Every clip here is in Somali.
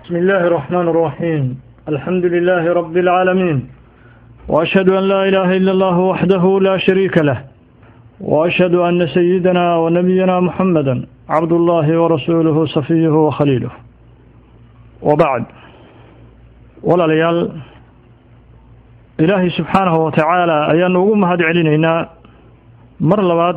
بسم الله الرحمن الرحيم الحمد لله رب العالمين وأشهد أن لا إله إلا الله وحده لا شريك له وأشهد أن سيدنا ونبينا محمدا عبد الله ورسوله صفيه وخليله وبعد ولا ليال إلهي سبحانه وتعالى أيان ugu mahad celinaynaa mar labaad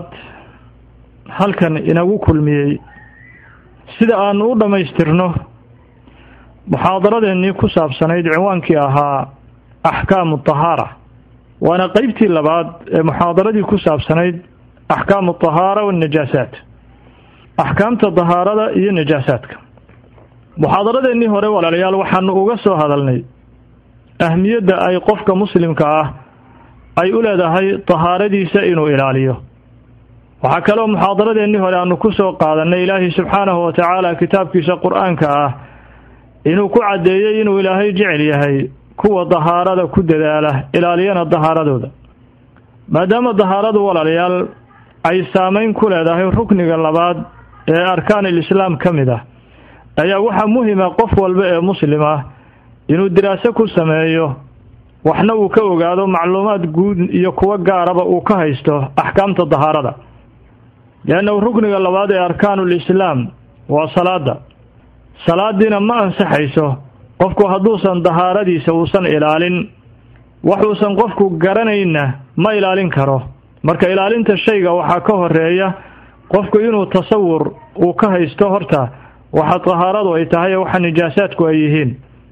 halkan inagu kulmiyey sida aanu u dhammaystirno muxaadaradeennii ku saabsanayd cinwaankii ahaa axkaamu tahaara waana qeybtii labaad ee muxaadaradii ku saabsanayd axkaamu tahaara wanajaasaat axkaamta dahaarada iyo najaasaadka muxaadaradeennii hore walaalayaal waxaanu uga soo hadalnay ahmiyadda ay qofka muslimka ah ay u leedahay tahaaradiisa inuu ilaaliyo waxaa kaloo muxaadaradeennii hore aanu ku soo qaadanay ilaahay subxaanahu wa tacaala kitaabkiisa qur-aanka ah inuu ku caddeeyey inuu ilaahay jecel yahay kuwa dahaarada ku dadaala ilaaliyana dahaaradooda maadaama dahaaradu walaalayaal ay saameyn ku leedahay rukniga labaad ee arkaanil islaam ka mid ah ayaa waxaa muhima qof walba ee muslim ah inuu diraaso ku sameeyo waxna uu ka ogaado macluumaad guud iyo kuwo gaaraba uu ka haysto axkaamta dahaarada liannahu rukniga labaad ee arkaanul islaam waa salaada salaadiina ma ansaxayso qofku hadduusan dahaaradiisa uusan ilaalin waxuusan qofku garanayna ma ilaalin karo marka ilaalinta shayga waxaa ka horeeya qofku inuu tasawur uu ka haysto horta waxa dahaaradu ay tahay waxa nijaasaadku ay yihiin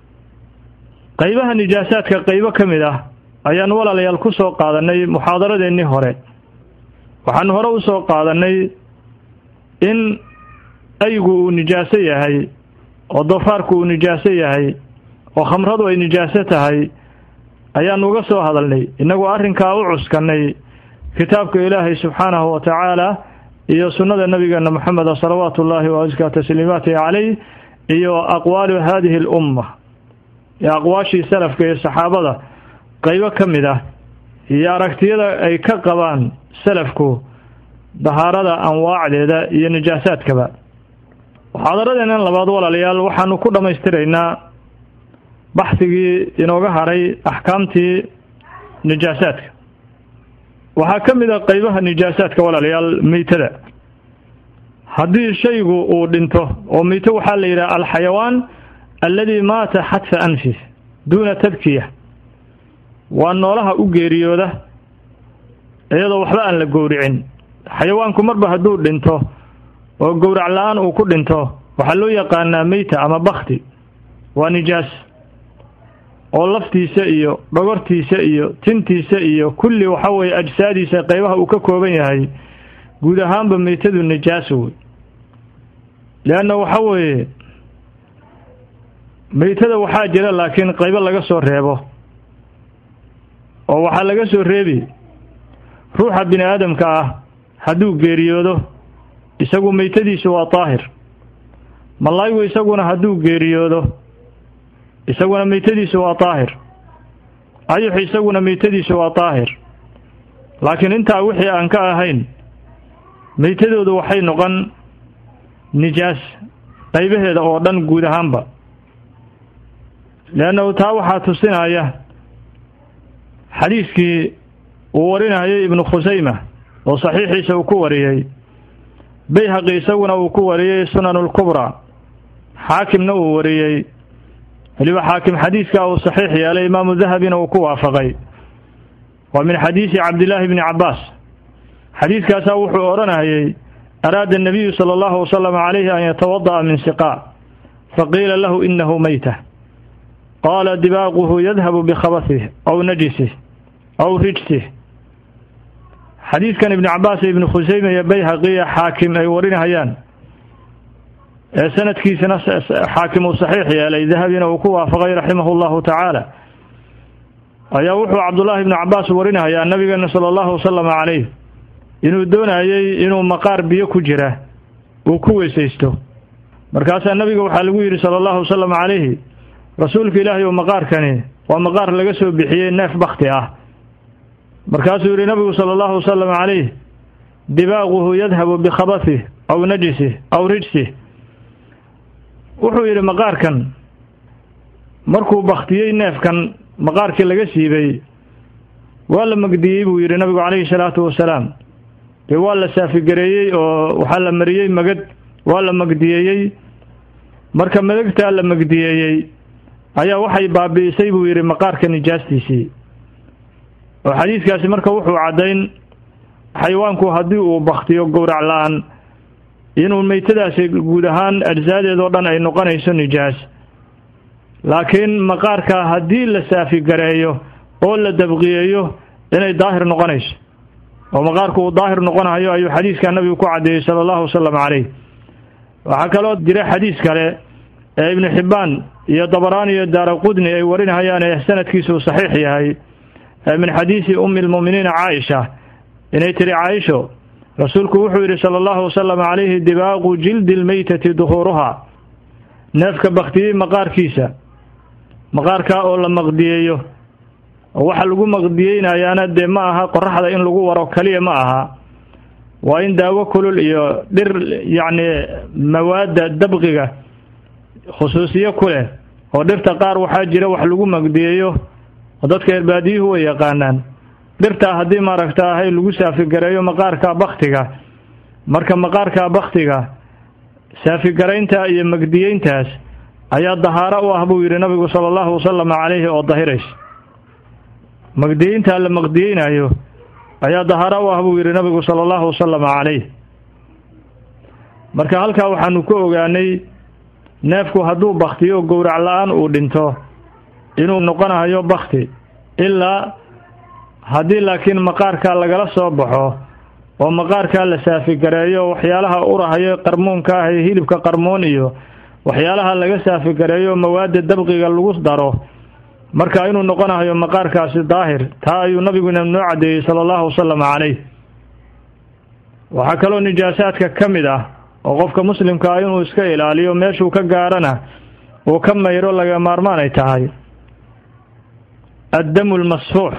qaybaha nijaasaadka qaybo ka mid ah ayaan walaalayaal ku soo qaadanay muxaadaradeennii hore waxaanu hore u soo qaadanay in aygu uu nijaaso yahay oo doofaarku uu nijaaso yahay oo khamradu ay nijaaso tahay ayaanu uga soo hadalnay innagoo arrinkaa u cuskanay kitaabka ilaahay subxaanahu wa tacaala iyo sunnada nabigeena moxameda salawaatu ullaahi wa askaa tasliimaatihi caleyh iyo aqwaalu haadihi alumma iyo aqwaashii salafka iyo saxaabada qaybo ka mid ah iyo aragtiyada ay ka qabaan salafku dahaarada anwaacdeeda iyo nijaasaadkaba muxaadaradeennan labaad walaalayaal waxaanu ku dhammaystiraynaa baxsigii inooga haray axkaamtii nijaasaadka waxaa ka mid a qaybaha nijaasaadka walaalayaal meytada haddii shaygu uu dhinto oo meyto waxaa la yidhaha alxayawaan alladii maata xadfa anfih duuna tadkiya waa noolaha u geeriyooda iyadoo waxba aan la gowricin xayawaanku marba hadduu dhinto oo gowrac la-aan uu ku dhinto waxaa loo yaqaanaa meyta ama bakti waa nijaas oo laftiisa iyo dhogortiisa iyo tintiisa iyo kulli waxa weeye ajsaadiisa qaybaha uu ka kooban yahay guud ahaanba meytadu nijaas wey leanna waxa weeye meytada waxaa jira laakiin qaybo laga soo reebo oo waxaa laga soo reebi ruuxa bini aadamka ah hadduu geeriyoodo isagu meytadiisu waa daahir malaayigu isaguna hadduu geeriyoodo isaguna meytadiisu waa daahir ayux isaguna meytadiisu waa daahir laakiin intaa wixii aan ka ahayn meytadoodu waxay noqon nijaas qaybaheeda oo dhan guud ahaanba leannahu taa waxaa tusinaya xadiiskii uu warinayay ibnu khusayma oo saxiixiisa uu ku wariyey bayhaqi isaguna uu ku wariyey sunanulkubraa xaakimna uu wariyey weliba xaakim xadiiskaa uu saxiix yeelay imaamu dahabina uu ku waafaqay waa min xadiisi cabdillaahi bni cabbaas xadiiskaasaa wuxuu odhanayay araada annabiyu sala allahu wasalam calayhi an yatawada'a min siqaa faqiila lahu inahu meyta qaala dibaaquhu yadhabu bikhabasih aw najisih aw rijsih xadiidkan ibni cabbaas iyo ibni khuseyme iyo bayhaqiya xaakim ay warinahayaan ee sanadkiisana xaakim uu saxiix yeelay dahabina uu ku waafaqay raximahu llahu tacaala ayaa wuxuu cabdullaahi ibni cabbaas warinahayaa nabigeena sala allahu wasalam calayh inuu doonayey inuu maqaar biyo ku jira uu ku weysaysto markaasaa nabiga waxaa lagu yidhi sala allahu wasalam calayhi rasuulka ilaahay oo maqaarkani waa maqaar laga soo bixiyey neef bakti ah markaasuu yidhi nabigu sala allahu wasalam calayh dibaaquhu yadhabu bikhabasih aw najisih aw rijsih wuxuu yidhi maqaarkan markuu baktiyey neefkan maqaarkii laga siibay waa la magdiyey buu yidhi nabigu calayhi salaatu wasalaam dee waa la saafigareeyey oo waxaa la mariyey magad waa la magdiyeeyey marka madagtaa la magdiyeeyey ayaa waxay baabi'isay buu yidhi maqaarka nijaastiisii oo xadiidkaasi marka wuxuu caddayn xayawaanku haddii uu baktiyo gowrac la-aan inuu meytadaasi guud ahaan ajsaadeedoo dhan ay noqonayso nijaas laakiin maqaarka haddii la saafigareeyo oo la dabqiyeeyo inay daahir noqonayso oo maqaarku uu daahir noqonayo ayuu xadiiskaa nabigu ku caddeeyey sala allahu wasalam caleyh waxaa kaloo jira xadiis kale ee ibnu xibbaan iyo dabaraani iyo daara qudni ay warinayaan ee sanadkiisu saxiix yahay min xadiisi ummi lmu'miniina caaisha inay tiri caaisho rasuulku wuxuu yidhi sala allahu wasalam calayhi dibaaqu jildi lmeytati duhuuruhaa neefka baktiyey maqaarkiisa maqaarkaa oo la maqdiyeeyo oo waxa lagu maqdiyeynayaana dee ma aha qoraxda in lagu waro keliya ma aha waa in daawo kulul iyo dhir yacni mawaadda dabqiga khusuusiyo ku leh oo dhirta qaar waxaa jira wax lagu magdiyeeyo oo dadka erbaadiyuhu way yaqaanaan dhirtaa haddii maaragta ahay lagu saafigareeyo maqaarka baktiga marka maqaarka baktiga saafigaraynta iyo magdiyeyntaas ayaa dahaaro u ah buu yidhi nabigu sala allahu wasalam calayhi oo dahirays magdiyeyntaa la maqdiyeynayo ayaa dahaaro u ah buu yidhi nabigu sala allahu wasalam calayh marka halkaa waxaanu ku ogaanay neefku hadduu baktiyo gowrac la-aan uu dhinto inuu noqonayo bakti ilaa haddii laakiin maqaarkaa lagala soo baxo oo maqaarkaa la saafigareeyo waxyaalaha urahayo qarmuunka ah ee hilibka qarmuun iyo waxyaalaha laga saafigareeyo mawaadda dabqiga lagu daro marka inuu noqonayo maqaarkaasi daahir taa ayuu nabiguna noo caddeeyey sala allahu wasalam calayh waxaa kaloo nijaasaadka ka mid ah oo qofka muslimka ah inuu iska ilaaliyo meeshuu ka gaarana uu ka mayro laga maarmaan ay tahay addamu lmasfuux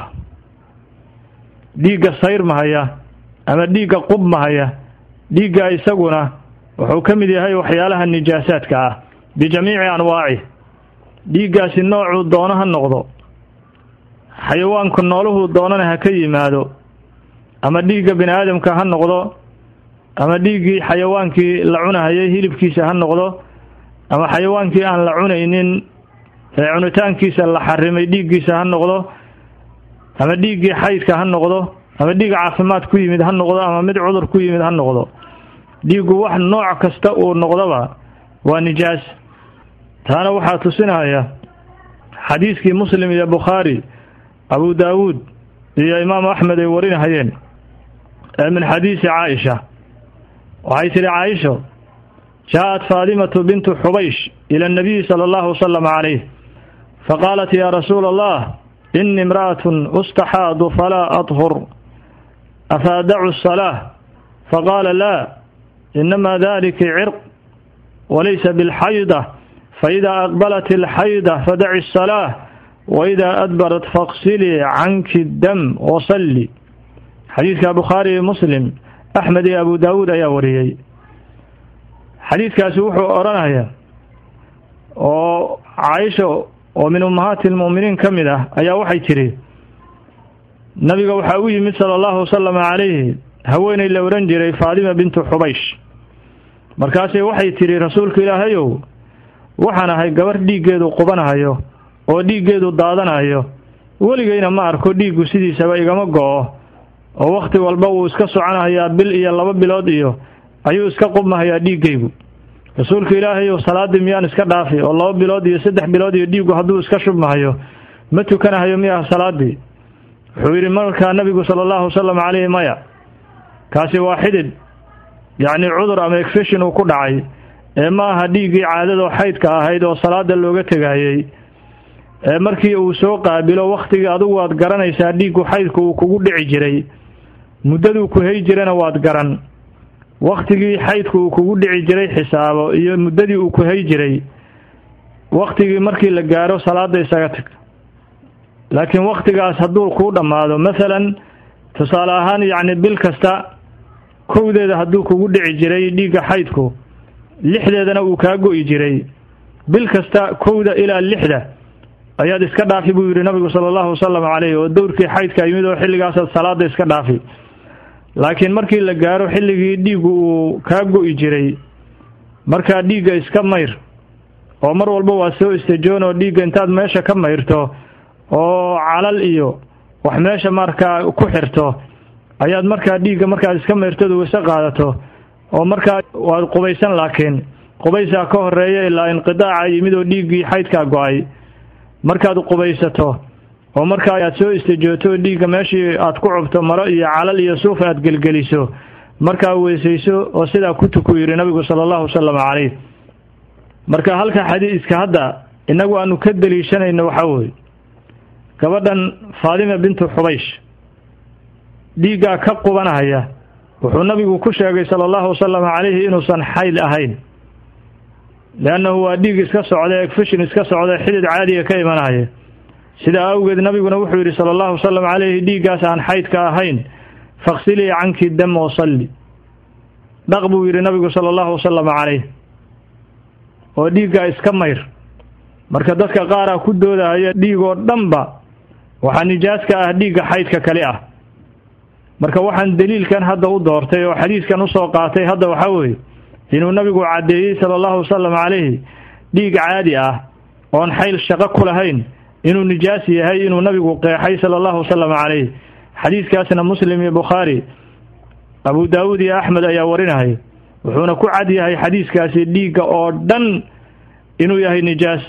dhiigga sayrmahaya ama dhiigga qubmahaya dhiigga isaguna wuxuu ka mid yahay waxyaalaha nijaasaadka ah bijamiici anwaaci dhiiggaasi noocuu doono ha noqdo xayawaanku nooluhuu doonana ha ka yimaado ama dhiigga bini aadamka ha noqdo ama dhiiggii xayawaankii la cunahayay hilibkiisa ha noqdo ama xayawaankii aan la cunaynin ee cunitaankiisa la xarimay dhiiggiisa ha noqdo ama dhiiggii xaydka ha noqdo ama dhiig caafimaad ku yimid ha noqdo ama mid cudur ku yimid ha noqdo dhiiggu wax nooc kasta uu noqdoba waa nijaas taana waxaa tusinaya xadiiskii muslim iyo bukhaari abu daawuud iyo imaamu axmed ay warinahayeen ee min xadiisi caaisha waxay tidhi caaisho jaaءat faadimatu bintu xubaysh ila اnabiyi salى اllahu wasalam calayh faqaalat ya rasuula allah ini imra'at ustaxaadu falaa adhur afa adacu الsalaaة faqaala laa inama dalika cirq walaysa biاlxayda faإida aqbalat اlxayda fadaci الsalaaة waإida adbarat faqsilii canki dam wasalli xadiidka bukhaari iyo muslim axmed iyo abu daawuud ayaa wariyey xadiidkaasi wuxuu odhanayaa oo caaisha oo min ummahaati lmu'miniin ka mid ah ayaa waxay tidhi nabiga waxaa u yimid sala allahu wasalam calayhi haweenay la odhan jiray faadima bintu xubaysh markaasay waxay tidhi rasuulka ilaahayow waxaan ahay gabarh dhiiggeedu qubanahayo oo dhiiggeedu daadanayo weligayna ma arko dhiiggu sidiisaba igama go-o oo wakhti walba wuu iska soconahayaa bil iyo laba bilood iyo ayuu iska qubmahayaa dhiiggaygu rasuulka ilaahayow salaaddii miyaan iska dhaafi oo laba bilood iyo saddex bilood iyo dhiiggu hadduu iska shubmahayo ma tukanahayo miyaha salaaddii wuxuu yidhi markaa nabigu sala allahu wasalam calayhi maya kaasi waa xidid yacni cudur ama exfeshin uu ku dhacay ee ma aha dhiiggii caadadoo xaydka ahayd oo salaada looga tegayey ee markii uu soo qaabilo wakhtigii adigu waad garanaysaa dhiiggu xaydku uu kugu dhici jiray muddaduu ku hay jirana waad garan wakhtigii xaydku uu kugu dhici jiray xisaabo iyo muddadii uu ku hay jiray wakhtigii markii la gaaro salaada isaga tag laakiin wakhtigaas hadduu kuu dhammaado masalan tusaale ahaan yacni bil kasta kowdeeda hadduu kugu dhici jiray dhiigga xaydku lixdeedana uu kaa go'i jiray bil kasta kowda ilaa lixda ayaad iska dhaafi buu yidhi nabigu sala allahu wasalam caleyh oo dowrkii xaydka yimid oo xilligaasaad salaada iska dhaafi laakiin markii la gaaro xilligii dhiiggu uu kaa go-i jiray markaa dhiigga iska mayr oo mar walba waa soo istajoon oo dhiigga intaad meesha ka mayrto oo calal iyo wax meesha markaa ku xirto ayaad markaa dhiigga markaad iska mayrtadu wayse qaadato oo markaa waad qubaysan laakiin qubaysaa ka horeeya ilaa inqidaaca yimid oo dhiiggii xaydkaa go-ay markaad qubaysato oo markaa aad soo istijooto dhiigga meeshii aad ku cubto maro iyo calal iyo suuf aad gelgeliso markaa weysayso oo sidaa ku tuku yidhi nabigu sala allahu wasalam caleyh marka halka xadiiska hadda innagu aanu ka deliishanayno waxaa weye gabadhan faadima bintu xubaysh dhiiggaa ka qubanahaya wuxuu nabigu ku sheegay sala allahu wasalam calayhi inuusan xayd ahayn leannahu waa dhiig iska socda egfishin iska socda xidid caadiga ka imanaya sidaa awgeed nabiguna wuxuu yidhi sala allahu wasalam calayhi dhiiggaas aan xaydka ahayn faqsilii canki dam wasalli dhaq buu yidhi nabigu sala allahu wasalam calayh oo dhiiggaa iska mayr marka dadka qaaraa ku doodahaya dhiigoo dhanba waxaa nijaaska ah dhiigga xaydka kali ah marka waxaan daliilkan hadda u doortay oo xadiiskan usoo qaatay hadda waxaa weeye inuu nabigu caddeeyey sala allahu wasalam calayhi dhiig caadi ah oon xayl shaqo ku lahayn inuu nijaas yahay inuu nabigu qeexay sala allahu wasalam calayh xadiiskaasna muslim iyo bukhaari abu daawuud iyo axmed ayaa warinahaya wuxuuna ku cad yahay xadiiskaasi dhiigga oo dhan inuu yahay nijaas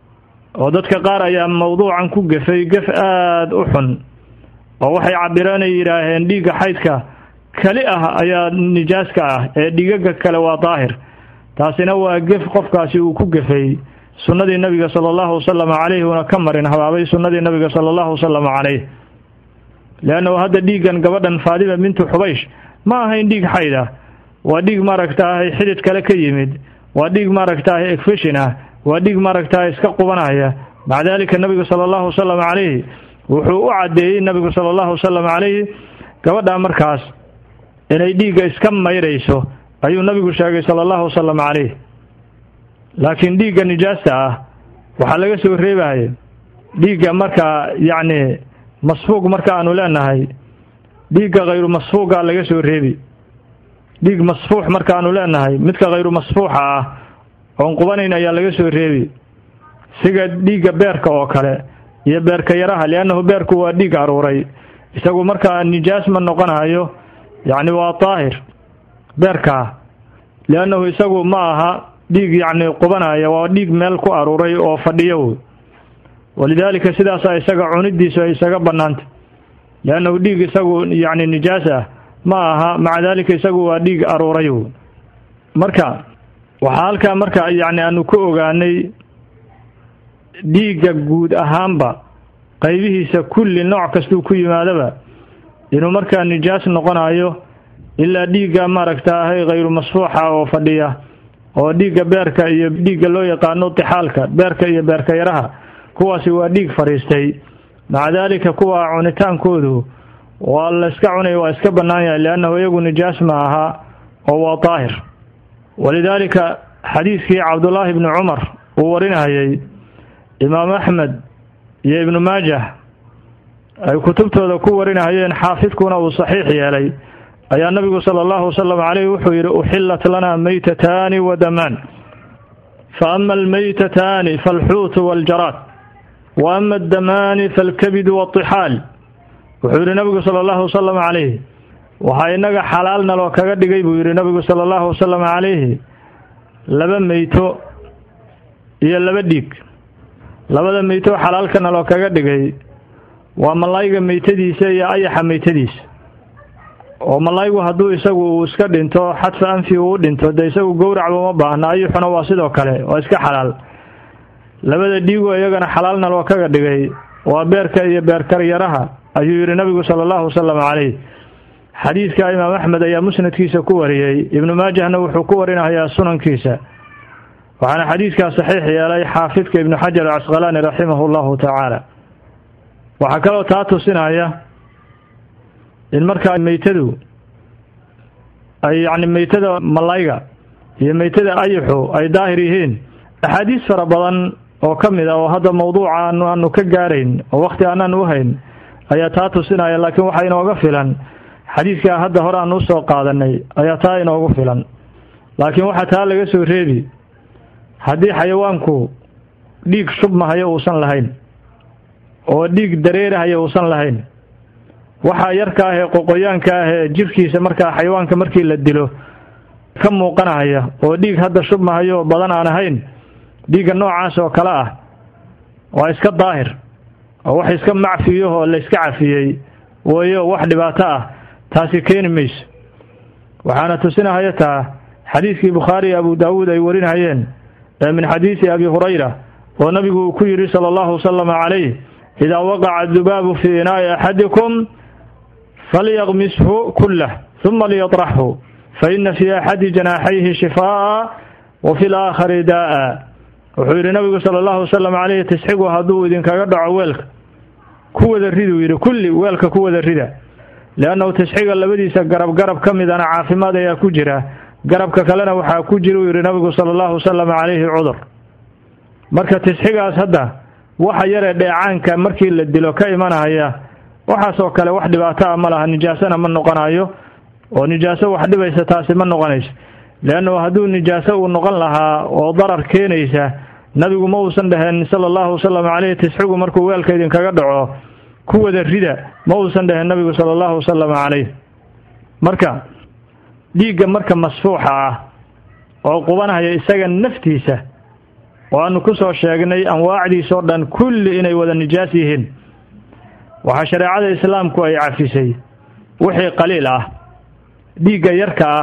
oo dadka qaar ayaa mawduucan ku gefay gef aada u xun oo waxay cabireen ay yidhaaheen dhiigga xaydka kali ah ayaa nijaaska ah ee dhigaga kale waa daahir taasina waa gef qofkaasi uu ku gefay sunnadii nabiga sala allahu wasalam calayhi una ka marin habaabay sunnadii nabiga sala allahu wasalam calayh leannahu hadda dhiiggan gabadhan faadima bintu xubaysh ma ahayn dhiig xayd ah waa dhiig maaragtaahay xidid kale ka yimid waa dhiig maaragtaahay egfishin ah waa dhiig maaragtaahay iska qubanaya maca daalika nabigu sala allahu wasalam calayhi wuxuu u caddeeyey nabigu sala allahu wasalam calayhi gabadhaa markaas inay dhiigga iska mayrayso ayuu nabigu sheegay sala allahu wasalam calayh laakiin dhiigga nijaasta ah waxaa laga soo reebaya dhiigga markaa yacni masfuuq marka aanu leenahay dhiigga khayru masfuuqa laga soo reebi dhiig masfuux markaanu leenahay midka khayru masfuuxa ah oon qubanayn ayaa laga soo reebi siga dhiigga beerka oo kale iyo beerka yaraha liannahu beerku waa dhiig aruuray isagu markaa nijaas ma noqonayo yacni waa daahir beerkaa liannahu isagu ma aha dhiig yacni qubanaya waa dhiig meel ku aruuray oo fadhiyo wey walidaalika sidaasaa isaga cunidiisu ay isaga bannaantay liannahu dhiig isagu yacni nijaas ah ma aha maca daalika isagu waa dhiig aruuray wey marka waxaa halkaa marka yacni aanu ku ogaanay dhiigga guud ahaanba qaybihiisa kulli nooc kastuu ku yimaadaba inuu markaa nijaas noqonayo ilaa dhiigga maaragta ahay khayru masfuuxa oo fadhiya oo dhiigga beerka iyo dhiigga loo yaqaano tixaalka beerka iyo beerka yaraha kuwaasi waa dhiig fadhiistay maca daalika kuwa cunitaankoodu waa la iska cunaya waa iska bannaan yahay liannahu iyagu nijaas ma aha oo waa daahir walidaalika xadiiskii cabdullaahi ibni cumar uu warinayay imaam axmed iyo ibnu maajah ay kutubtooda ku warinahayeen xaafidkuna uu saxiix yeelay ayaa nabigu sala allahu wasalam caleyh wuxuu yidhi uxillat lanaa maytataani wa damaan fa ama almaytataani faalxuutu waاljaraad wa ama addamaani faalkabidu waatixaal wuxuu yidhi nabigu sala allahu wasalam calayhi waxaa inaga xalaalna loo kaga dhigay buu yidhi nabigu sala allahu wasalam calayhi laba meyto iyo laba dhiig labada meyto xalaalkana loo kaga dhigay waa malayga meytadiisa iyo ayaxa meytadiisa oo malaygu hadduu isagu uu iska dhinto xadfa anfi uu dhinto dee isagu gowracba uma baahna ayuxuna waa sidoo kale waa iska xalaal labada dhiigo iyagana xalaalna loo kaga dhigay waa beerka iyo beerkaryaraha ayuu yidhi nabigu sala allahu wasalam calayh xadiidka imaam axmed ayaa musnadkiisa ku wariyey ibnu maajahna wuxuu ku warinayaa sunankiisa waxaana xadiidkaa saxiix yeelay xaafidka ibnu xajar acasqalaani raximahu llahu tacaala waxaa kaloo taa tusinaya in markaa meytadu ay yacni meytada malayga iyo meytada ayixu ay daahir yihiin axaadiis fara badan oo ka mid a oo hadda mawduuca aanu aanu ka gaarayn oo wakhti aanaan u hayn ayaa taa tusinaya laakiin waxaa inooga filan xadiidkaa hadda hore aan usoo qaadanay ayaa taa inoogu filan laakiin waxaa taa laga soo reebi haddii xayawaanku dhiig shubmahayo uusan lahayn oo dhiig dareerahayo uusan lahayn waxaa yarka ah ee qoqoyaanka ah ee jirkiisa markaa xayawaanka markii la dilo ka muuqanahaya oo dhiig hadda shubmahayo badan aan ahayn dhiigga noocaas oo kale ah waa iska daahir oo wax iska macfiyo oo la iska cafiyey wayo wax dhibaato ah taasi keeni mayso waxaana tusinahaya taa xadiidkii bukhaari iyo abu daawuud ay warinayeen ee min xadiisi abi hurayra oo nabigu uu ku yidhi sala allahu wasalama calayh idaa waqaca dubaabu fii inaa'i axadikum falyaqmishu kullah huma liyatraxhu fa ina fii axadi janaaxayhi shifaa'a wa fi laakhari daa'a wuxuu yidhi nabigu sala allahu wasalam calayhi tisxigu hadduu idinkaga dhaco weelka ku wada riduu yidhi kulli weelka ku wada rida liannahu tisxiga labadiisa garab garab ka midana caafimaad ayaa ku jira garabka kalena waxaa ku jira uu yidhi nabigu sala allahu wasalam calayhi cudur marka tisxigaas hadda waxa yaree dheecaanka markii la dilo ka imanahaya waxaasoo kale wax dhibaato ah ma laha nijaasona ma noqonayo oo nijaaso wax dhibaysa taasi ma noqonayso leannahu hadduu nijaaso uu noqon lahaa oo darar keenaysa nabigu ma uusan dhaheen sala allahu wasalam caleyhi tisxigu markuu weelka idinkaga dhaco ku wada rida ma uusan dhaheen nabigu sala allahu wasalam caleyh marka dhiigga marka masfuuxa ah oo qubanhaya isaga naftiisa oo aanu ku soo sheegnay anwaacdiisoo dhan kulli inay wada nijaas yihiin waxaa shareecada islaamku ay cafisay wixii qaliil ah dhiigga yarka ah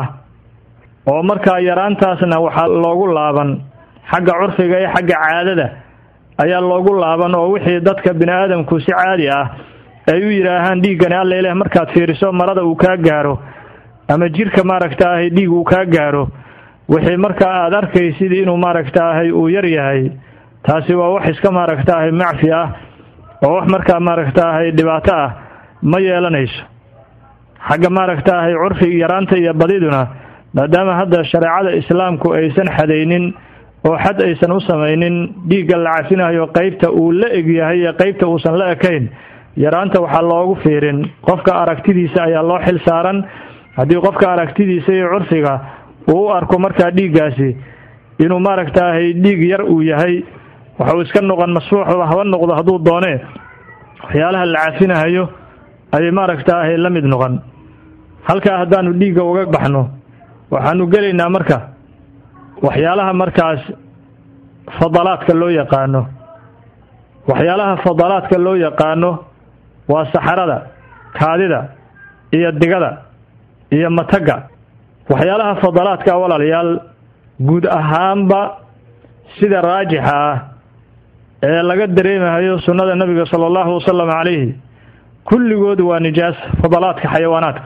oo markaa yaraantaasna waxaa loogu laaban xagga curfiga iyo xagga caadada ayaa loogu laaban oo wixii dadka bini aadamku si caadi ah ay u yidhaahaan dhiiggani alla ileh markaad fiiriso marada uu kaa gaaro ama jirka maaragtaahay dhiig uu kaa gaaro wixii markaa aada arkaysid inuu maaragtaahay uu yar yahay taasi waa wax iska maaragtaahay macfi ah oo wax markaa maaragtaahay dhibaato ah ma yeelanayso xagga maaragtaahay curfi yaraanta iyo badiduna maadaama hadda shareecada islaamku aysan xadaynin oo xad aysan u samaynin dhiigga la cafinayo qeybta uu la eg yahay iyo qeybta uusan la ekayn yaraanta waxaa loogu fiirin qofka aragtidiisa ayaa loo xil saaran haddii qofka aragtidiisa iyo curfiga uu u arko markaa dhiiggaasi inuu maaragtaahay dhiig yar uu yahay waxuu iska noqon masfuuxba haba noqdo hadduu doonee waxyaalaha la cafinahayo ayay maaragtaahay la mid noqon halkaa haddaanu dhiigga uga baxno waxaanu gelaynaa marka waxyaalaha markaas fadalaadka loo yaqaano waxyaalaha fadalaadka loo yaqaano waa saxarada kaadida iyo digada iyo matagga waxyaalaha fadalaadka walaalayaal guud ahaanba sida raajixa ah ee laga dareemahayo sunnada nabiga sala allahu wasalam calayhi kulligood waa nijaas fadalaadka xayawaanaadka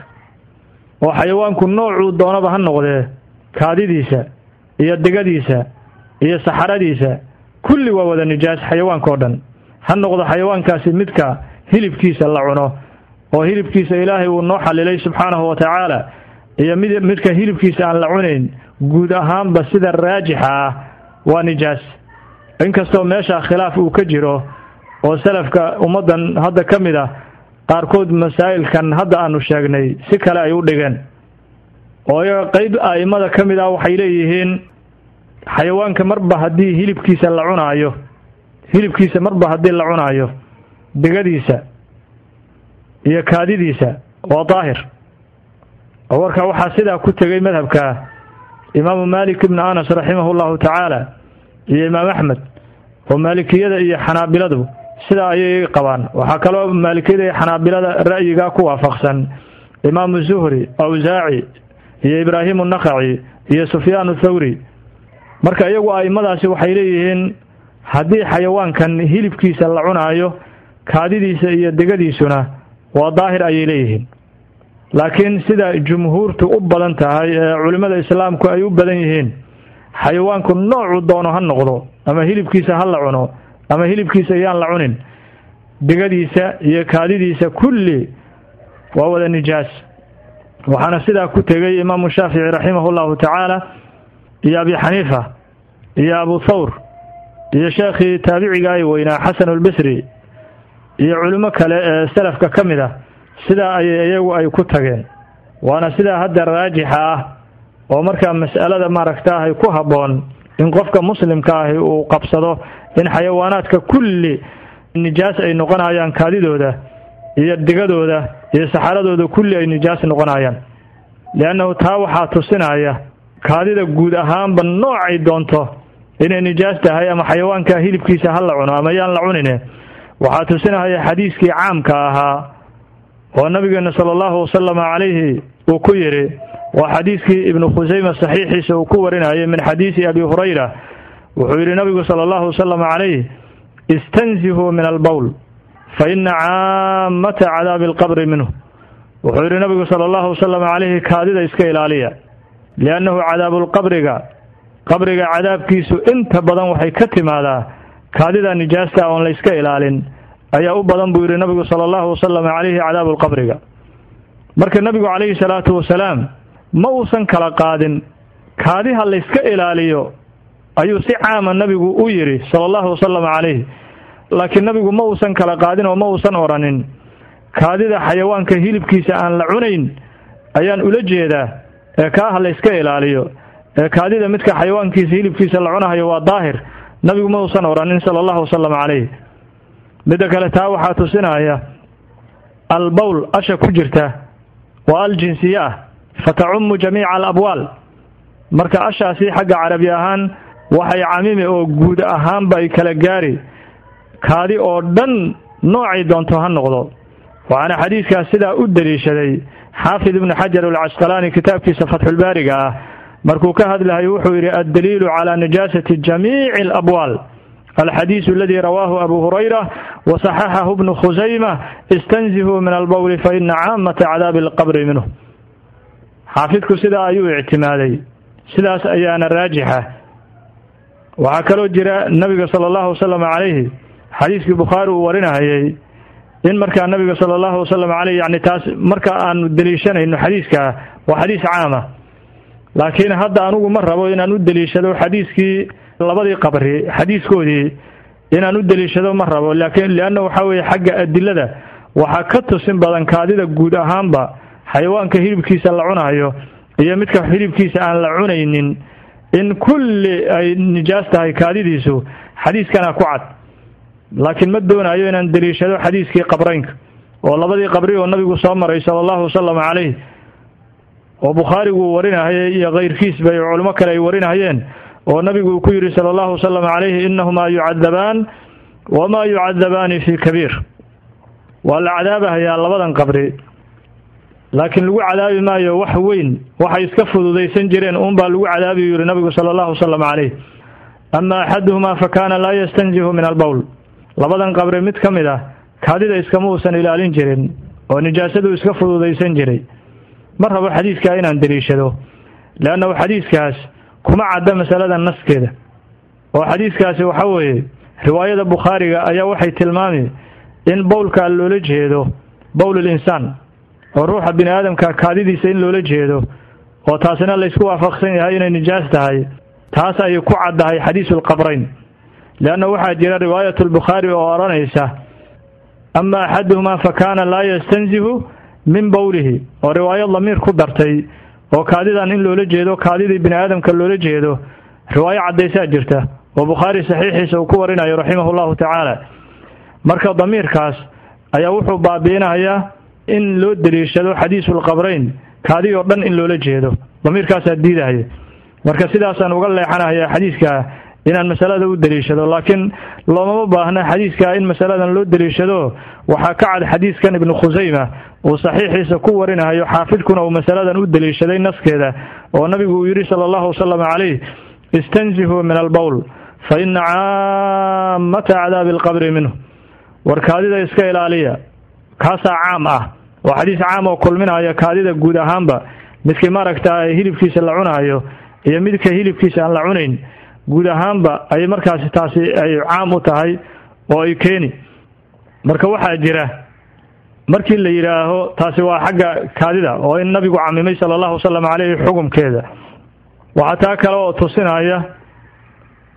oo xayawaanku noocuu doonaba ha noqdee kaadidiisa iyo digadiisa iyo saxaradiisa kulli waa wada nijaas xayawaanka oo dhan ha noqdo xayawaankaasi midka hilibkiisa la cuno oo hilibkiisa ilaahay uu noo xalilay subxaanahu wa tacaala iyo mid midka hilibkiisa aan la cunayn guud ahaanba sida raajixa ah waa nijaas inkastoo meesha khilaaf uu ka jiro oo salafka ummaddan hadda ka mid ah qaarkood masaa'ilkan hadda aanu sheegnay si kale ay u dhigeen oo iyaga qeyb a'imada ka mid ah waxay leeyihiin xayawaanka marba haddii hilibkiisa la cunaayo hilibkiisa marba haddii la cunaayo digadiisa iyo kaadidiisa waa daahir oo warka waxaa sidaa ku tegay madhabka imaamu maalik ibnu anas raximahu llahu tacaala iyo imaam axmed oo maalikiyada iyo xanaabiladu sidaa ayay qabaan waxaa kaloo maalikiyada iyo xanaabilada ra'yigaa ku waafaqsan imaamu zuhri awsaaci iyo ibraahimu nakaci iyo sufyaanu thawri marka iyagu a'immadaasi waxay leeyihiin haddii xayawaankan hilibkiisa la cunaayo kaadidiisa iyo digadiisuna waa daahir ayay leeyihiin laakiin sida jumhuurtu u badan tahay ee culimmada islaamku ay u badan yihiin xayawaanku noocuu doono ha noqdo ama hilibkiisa ha la cuno ama hilibkiisa yaan la cunin digadiisa iyo kaadidiisa kulli waa wada nijaas waxaana sidaa ku tegay imaamu shaafici raximahu llahu tacaala iyo abi xaniifa iyo abu thawr iyo sheekhii taabiciga ay weynaa xasanulbasri iyo culimo kale ee salafka ka mid ah sidaa ayay iyagu ay ku tageen waana sidaa hadda raajixa ah oo markaa mas'alada maaragtaahay ku habboon in qofka muslimka ahi uu qabsado in xayawaanaadka kulli nijaas ay noqonayaan kaadidooda iyo digadooda iyo saxaradooda kulli ay nijaas noqonayaan liannahu taa waxaa tusinaya kaadida guud ahaanba noocay doonto inay nijaas tahay ama xayawaanka hilibkiisa ha la cuno ama yaan la cunine waxaa tusinaya xadiiskii caamka ahaa oo nabigeena sala allahu wasalama calayhi uu ku yidhi waa xadiiskii ibnu khusayma saxiixiisa uu ku warinayay min xadiisi abi hurayra wuxuu yidhi nabigu sala allahu wasalama calayh istansihuu min albowl fa ina caamata cadaabi alqabri minhu wuxuu yidhi nabigu sala allahu wasalam calayhi kaadida iska ilaaliya liannahu cadaabulqabriga qabriga cadaabkiisu inta badan waxay ka timaadaa kaadida nijaasta oon layska ilaalin ayaa u badan buu yidhi nabigu sala allahu wasalam calayhi cadaabulqabriga marka nabigu calayhi salaatu wasalaam ma uusan kala qaadin kaadiha layska ilaaliyo ayuu si caama nabigu u yidhi sala allahu wasalam calayh laakiin nabigu ma uusan kala qaadin oo ma uusan odhanin kaadida xayawaanka hilibkiisa aan la cunayn ayaan ula jeedaa ee kaaha layska ilaaliyo ee kaadida midka xayawaankiisa hilibkiisa la cunahayo waa daahir nabigu ma uusan odhanin sala allahu wasalam calayh midda kale taa waxaa tusinaya albowl asha ku jirta waa al jinsiye ah fatacummu jamiica alabwaal marka ashaasi xagga carabi ahaan waxay camimi oo guud ahaanba ay kala gaari kaadi oo dhan noocay doonto ha noqdo waxaana xadiidkaas sidaa u deliishaday xaafid ibnu xajar alcasqalaani kitaabkiisa fatxulbaariga ah markuu ka hadlahayo wuxuu yidhi addaliilu calaa nijaasati jamiici alabwaal alxadiisu aladii rawaahu abu hurayra wasaxaxahu bnu khusayma istanzihuu min albowli fa ina caamata cadaabi alqabri minhu xaafidku sidaa ayuu ictimaaday sidaas ayaana raajixa waxaa kaloo jira nabiga sala allahu wasalam calayhi xadiiskii bukhaari uu warinahayay in markaa nabiga sala allahu wasalam caleyh yani taas marka aanu deliishanayno xadiiskaa waa xadiis caama laakiin hadda anugu ma rabo inaan u deliishado xadiiskii labadii qabri xadiiskoodii inaan u deliishado ma rabo laakiin lianna waxaa weeye xagga adilada waxaa ka tusin badan kaadida guud ahaanba xayawaanka hilibkiisa la cunayo iyo midka hilibkiisa aan la cunaynin in kulli ay nijaas tahay kaadidiisu xadiiskana ku cad laakiin ma doonayo inaan deliishado xadiiskii qabraynka oo labadii qabri oo nabigu soo maray sala allahu wasalam calayh oo bukhaarigu uu warinahayay iyo kayrkiisba iyo culimo kale ay warinahayeen oo nabigu uu ku yidhi sala allahu wasalam calayhi inahumaa yucadabaan wamaa yucadabaani fii kabiir waa la cadaabahayaa labadan qabri laakiin lagu cadaabi maayo wax weyn waxay iska fududaysan jireen uunbaa lagu cadaabi yidhi nabigu sala allahu wasalam calayh ama axaduhumaa fa kaana laa yastanzihu min albowl labadan qabri mid ka mid ah kaadida iskama uusan ilaalin jirin oo nijaasadu iska fududaysan jiray ma rabo xadiiskaa inaan deliishado leannahu xadiiskaas kuma cadda masalada naskeeda oo xadiiskaasi waxa weeye riwaayada bukhaariga ayaa waxay tilmaami in bowlkaa loola jeedo bowlul insaan oo ruuxa bini aadamka kaadidiisa in loola jeedo oo taasina laysku waafaqsan yahay inay nijaas tahay taas ayay ku caddahay xadiisulqabrayn leanna waxaa jira riwaayatu lbukhaari oo odhanaysa ama axaduhumaa fa kaana laa yastanzihu min bowlihi oo riwaayad lamiir ku dartay oo kaadidan in loola jeedo kaadidii bini aadamka loola jeedo riwaayo caddaysaa jirta oo bukhaari saxiixiisa uu ku warinayo raximahu llahu tacaala marka damiirkaas ayaa wuxuu baabi'inayaa in loo deliishado xadiisulqabrayn kaadi oo dhan in loola jeedo damiirkaasaa diidahaya marka sidaasaan uga leexanahaya xadiiskaa inaan masalada u deliishado laakiin loomama baahna xadiiskaa in masaladan loo deliishado waxaa ka cad xadiiskan ibnu khusayma uu saxiixiisa ku warinahayo xaafidkuna uu masaladan u deliishaday naskeeda oo nabigu uu yidhi sala allahu wasalam calayh istanzihuu min albowl fa ina caamata cadaabi alqabri minhu war kaadida iska ilaaliya kaasaa caam ah waa xadiis caam oo kulminaya kaadida guud ahaanba midkii maaragta hilibkiisa la cunayo iyo midka hilibkiisa aan la cunayn guud ahaanba ay markaasi taasi ay caam u tahay oo ay keeni marka waxaa jira markii la yidhaaho taasi waa xagga kaadida oo in nabigu camimay sala allahu wasalam caleyhi xukumkeeda waxaa taa kale oo tusinaya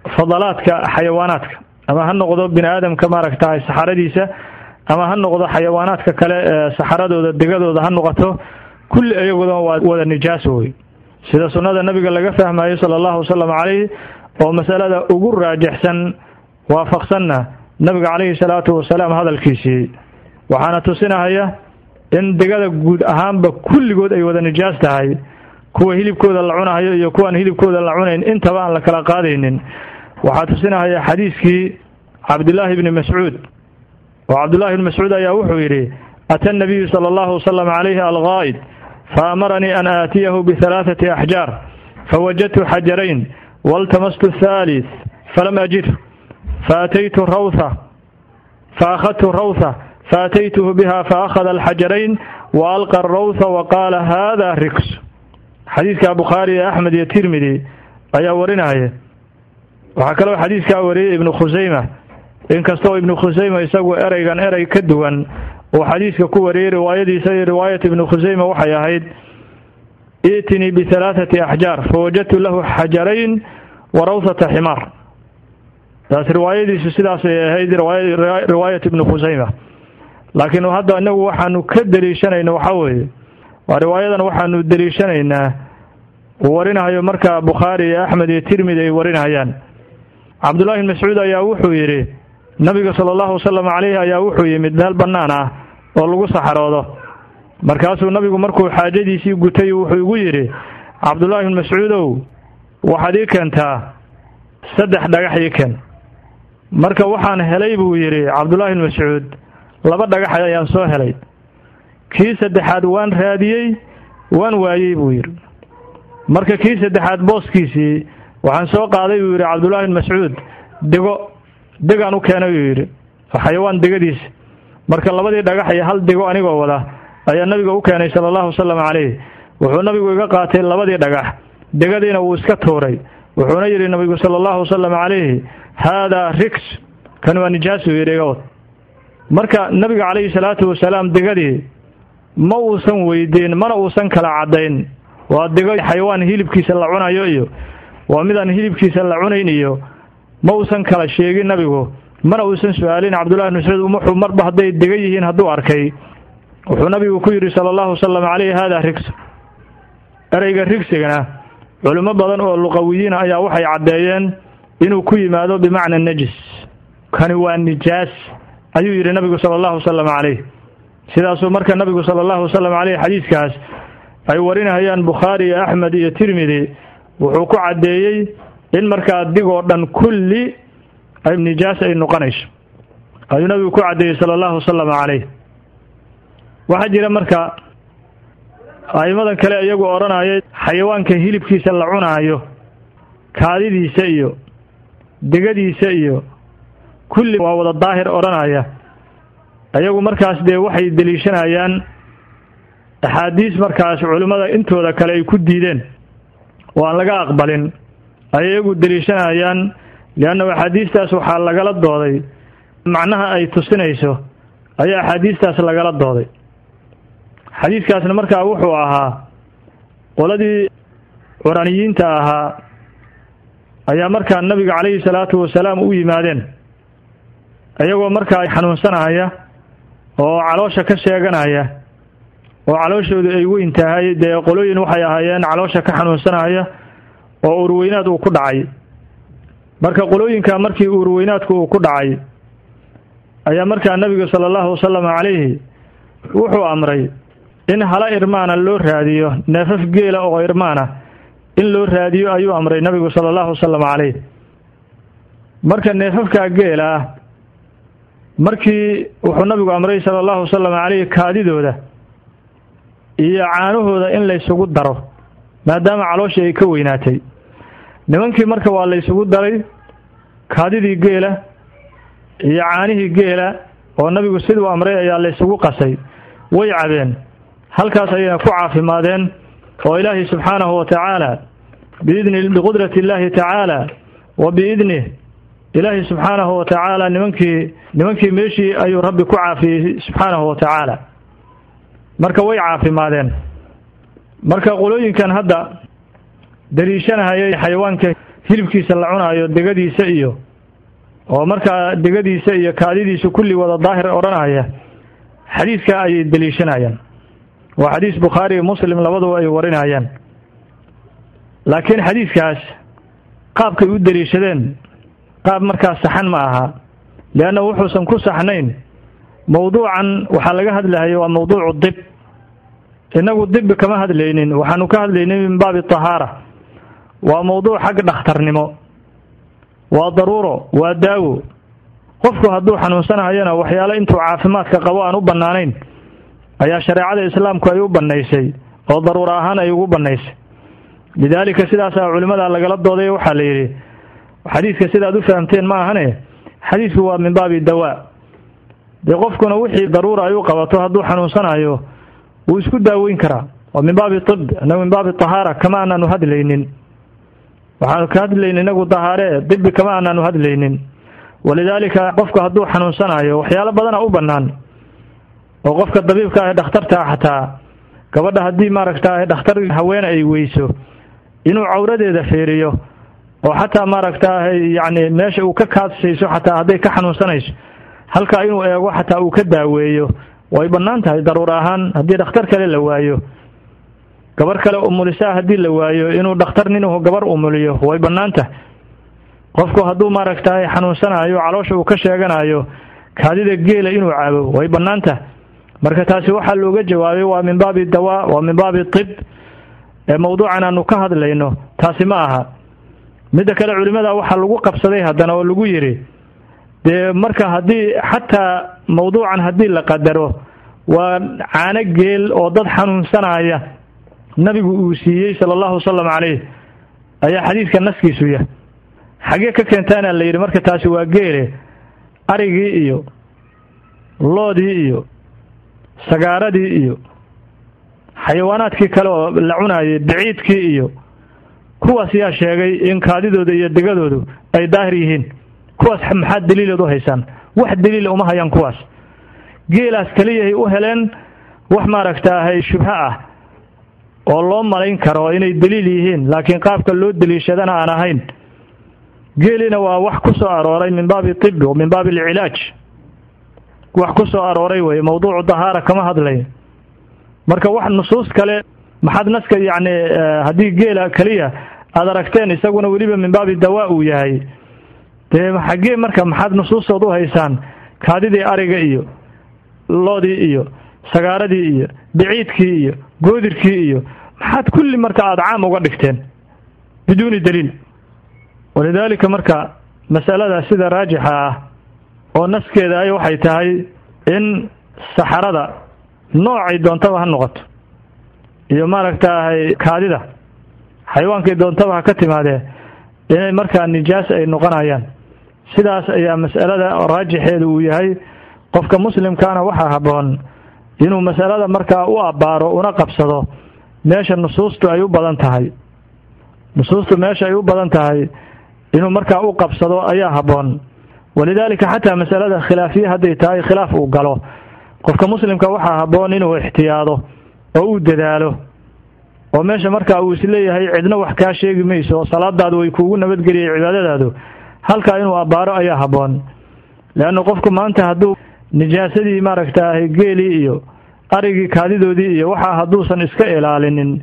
fadalaadka xayawaanaadka ama ha noqdo bini aadamka maaragtahay saxaradiisa ama ha noqdo xayawaanaadka kale ee saxaradooda degadooda ha noqoto kulli iyagoodan waa wada nijaaso wey sida sunnada nabiga laga fahmayo sala allahu wasalam calayh oo masalada ugu raajixsan waafaqsanna nabiga calayhi salaatu wasalaam hadalkiisii waxaana tusinahaya in degada guud ahaanba kulligood ay wada nijaas tahay kuwa hilibkooda la cunahayo iyo kuwaan hilibkooda la cunayn intaba aan la kala qaadaynin waxaa tusinahaya xadiiskii cabdillaahi bni mascuud oo cabdullahi bni mascuud ayaa wuxuu yidhi ata nabiyu sala allahu wasalam calayhi algaa'id faamaranii an aatiyahu bihalaathati axjaar fawajadtu xajarayn waltamastu thalith falam ajidhu faataytu rawtha faakhadtu rawtha faataytuhu biha faakhada alxajarayn wa alqa arawtha wa qaala hada riks xadiidka bukhaari ee axmed iyo tirmidi ayaa warinaya waxaa kaloo xadiidkaa wariyey ibnu khusayma inkastoo ibnu khusayma isagu ereygan erey ka duwan uu xadiidka ku wariyey riwaayadiisa iyo riwaayat ibnu khusayma waxay ahayd i'tinii bihalaathati axjaar fawajadtu lahu xajarayn wa rawthata ximaar taas riwaayadiisu sidaasay ahayd riwaayat ibnu khusayma laakiin hadda inagu waxaanu ka deliishanayna waxaa weeye waa riwaayadan waxaanu deliishanaynaa uu warinahayo markaa bukhaari iyo axmed iyo tirmidi ay warinayaan cabdullahi bn mascuud ayaa wuxuu yidhi nabiga sala allahu wasalam calayhi ayaa wuxuu yimid meel bannaan ah oo lagu saxaroodo markaasuu nabigu markuu xaajadiisii gutay wuxuu igu yidhi cabdullaahi bn mascuudow waxaad ii keentaa saddex dhagax ii keen marka waxaan helay buu yidhi cabdullaahi bn mascuud laba dhagax ayaan soo helay kii saddexaad waan raadiyey waan waayey buu yidhi marka kii saddexaad booskiisii waxaan soo qaaday buu yidhi cabdullaahi bn mascuud dego degaan u keenay buu yidhi xayawaan degadiisa marka labadii dhagax iyo hal dego anigoo wada ayaa nabiga u keenay sala allahu wasalam calayh wuxuu nabigu iga qaatay labadii dhagax degadiina wuu iska tuuray wuxuuna yidhi nabigu sala allahu wasalam calayhi haadaa riks kan waa nijaas buu yidhi iga wad marka nabiga calayhi salaatu wasalaam degadii ma uusan weydiin mana uusan kala caddayn waa dego xayawaan hilibkiisa la cunayo iyo waa midaan hilibkiisa la cunayn iyo ma uusan kala sheegin nabigu mana uusan su-aalin cabdullahi bn mascuud wuxuu marba hadday dega yihiin hadduu arkay wuxuu nabigu ku yidhi sala allahu wasalam calayhi haadaa rigs ereyga rigsigana culimo badan oo luqawiyiina ayaa waxay caddeeyeen inuu ku yimaado bimacna najis kani waa nijaas ayuu yidhi nabigu sala allahu wasalam calayh sidaasuu marka nabigu sala allahu wasalam caleyh xadiidkaas ay warinahayaan bukhaari iyo axmed iyo tirmidi wuxuu ku caddeeyey in markaa digoo dhan kulli ay nijaas ay noqonayso ayuu nabigu ku caddeeyey sala allahu wasalam calayh waxaa jira marka a'immadan kale iyagu odhanaya xayawaanka hilibkiisa la cunaayo kaadidiisa iyo degadiisa iyo kulli waa wada daahir odhanaya iyagu markaas dee waxay deliishanayaan axaadiis markaas culimmada intooda kale ay ku diideen oo aan laga aqbalin ay iyagu deliishanayaan liannahu axaadiistaas waxaa lagala dooday macnaha ay tusinayso ayaa axaadiistaas lagala dooday xadiidkaasna markaa wuxuu ahaa qoladii curaniyiinta ahaa ayaa markaa nabiga calayhi salaatu wasalaam u yimaadeen iyagoo markaa xanuunsanaya oo caloosha ka sheeganaya oo calooshoodu ay weyn tahay dee qolooyin waxay ahaayeen caloosha ka xanuunsanaya oo urweynaad uu ku dhacay marka qolooyinka markii urweynaadku uu ku dhacay ayaa markaa nabigu sala allahu wasalam calayhi wuxuu amray in hala irmaana loo raadiyo neefaf geela oo irmaana in loo raadiyo ayuu amray nabigu sala allahu wasalam calayh marka neefafkaa geela ah markii wuxuu nabigu amray sala allahu wasalam calayhi kaadidooda iyo caanahooda in laysugu daro maadaama calooshii ay ka weynaatay nimankii marka waa laysugu daray kaadidii geela iyo caanihii geela oo nabigu siduu amray ayaa laysugu qasay way cabeen halkaas ayayna ku caafimaadeen oo ilaahay subxaanahu wa tacaala biidni biqudrati illaahi tacaala wa biidnih ilaahay subxaanahu wa tacaala nimankii nimankii meeshii ayuu rabbi ku caafiyey subxaanahu wa tacaala marka way caafimaadeen marka qolooyinkan hadda daliishanahayay xayawaanka hilibkiisa la cunaayo degadiisa iyo oo markaa degadiisa iyo kaadidiisa kulli wada daahir odhanaya xadiidka ayay deliishanayaan waa xadiis bukhaari iyo muslim labaduba ay warinayaan laakiin xadiidkaas qaabkay u deliishadeen qaab markaas saxan ma aha leanna wuxuusan ku saxnayn mawduucan waxaa laga hadlahaya waa mawduucu dib innagu dibi kama hadlaynin waxaanu ka hadlaynay min baabi tahaara waa mawduuc xag dhakhtarnimo waa daruuro waa daawo qofku hadduu xanuunsanayana waxyaale intuu caafimaadka qabo aan u bannaanayn ayaa shareecada islaamku ay u bannaysay oo daruuro ahaan ay ugu bannaysay lidaalika sidaasaa culimmada lagala dooday waxaa la yidhi xadiidka sidaad u fahamteen ma ahane xadiidku waa min baabi dawaa dee qofkuna wixii daruura ay u qabato hadduu xanuunsanayo wuu isku daaweyn karaa waa min baabi tib inagu min baabi tahaara kama aanaanu hadlaynin waxaanu ka hadlaynin inagu tahaare dibi kama aanaanu hadlaynin walidaalika qofku hadduu xanuunsanayo waxyaalo badana u bannaan oo qofka dabiibka ah ee dhakhtarta ah xataa gabadha haddii maaragta dhakhtar haweene ay weyso inuu cawradeeda feeriyo oo xataa maaragtaahay yacni meesha uu ka kaadsayso xataa hadday ka xanuunsanayso halkaa inuu eego xataa uu ka daaweeyo way bannaan tahay daruur ahaan haddii dhakhtar kale la waayo gabar kale umulisaa haddii la waayo inuu dhakhtar ninuu gabar umuliyo way bannaan tahay qofku hadduu maaragtahay xanuunsanayo caloosha uu ka sheeganayo kaadida geela inuu cabo way bannaan tahay marka taasi waxaa looga jawaabay waa min baabi dawaa waa min baabi tib ee mawduucan aanu ka hadlayno taasi ma aha midda kale culimmada waxaa lagu qabsaday haddana oo lagu yidhi dee marka haddii xataa mawduucan haddii la qadaro waa caano geel oo dad xanuunsanaya nabigu uu siiyey sala allahu wasalam calayh ayaa xadiidka naskiisu yah xaggee ka keentaana la yidhi marka taasi waa geele arigii iyo loodii iyo sagaaradii iyo xayawaanaadkii kale oo la cunaayay biciidkii iyo kuwaas yaa sheegay in kaadidooda iyo degadoodu ay daahir yihiin kuwaas maxaad daliilood u haysaan wax daliila uma hayaan kuwaas geelaas keliyahay u heleen wax maaragtaahay shubho ah oo loo malayn karo inay daliil yihiin laakiin qaabka loo daliishadana aan ahayn geelina waa wax ku soo arooray min baabi tibi min baabi alcilaaj wax ku soo arooray weye mawduucu dahaara kama hadlay marka wax nusuus kale maxaad naska yacni haddii geela keliya aada aragteen isaguna weliba min baabi dawaa uu yahay dee xaggee marka maxaad nusuustood u haysaan kaadidii ariga iyo loodii iyo sagaaradii iyo biciidkii iyo goodirkii iyo maxaad kulli marka aada caam uga dhigteen biduuni daliil walidaalika marka masalada sida raajixa ah oo naskeeda ay waxay tahay in saxarada noocay doontaba ha noqoto iyo maaragtaahay kaadida xayawaankay doontaba ha ka timaadee inay markaa nijaas ay noqonayaan sidaas ayaa mas'alada raajixeedu uu yahay qofka muslimkaana waxaa habboon inuu masalada markaa u abbaaro una qabsado meesha nusuustu ay u badan tahay nusuustu meesha ay u badan tahay inuu markaa u qabsado ayaa habboon walidaalika xataa masalada khilaafiye hadday tahay khilaaf uu galo qofka muslimka waxaa habboon inuu ixtiyaado oo uu dadaalo oo meesha markaa uu isleeyahay cidna wax kaa sheegi mayso oo salaadaadu way kuugu nabadgeliyay cibaadadaadu halkaa inuu abbaaro ayaa habboon leanna qofku maanta hadduu nijaasadii maaragtaahay geelii iyo arigii kaadidoodii iyo waxaa hadduusan iska ilaalinin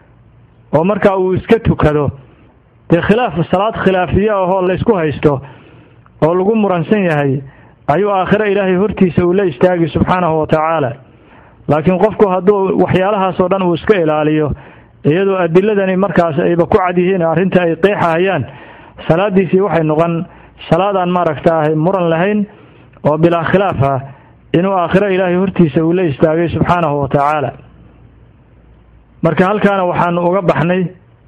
oo markaa uu iska tukado dee khilaaf salaad khilaafiye ahoo laysku haysto oo lagu muransan yahay ayuu aakhiro ilaahay hortiisa uu la istaagi subxaanahu wa tacaala laakiin qofku hadduu waxyaalahaasoo dhan uu iska ilaaliyo iyadoo adiladani markaas ayba ku cad yihiin arrinta ay qeexahayaan salaadiisii waxay noqon salaadaan maaragtaahay muran lahayn oo bilaa khilaaf ah inuu aakhiro ilaahay hortiisa uu la istaagay subxaanahu wa tacaala marka halkaana waxaanu uga baxnay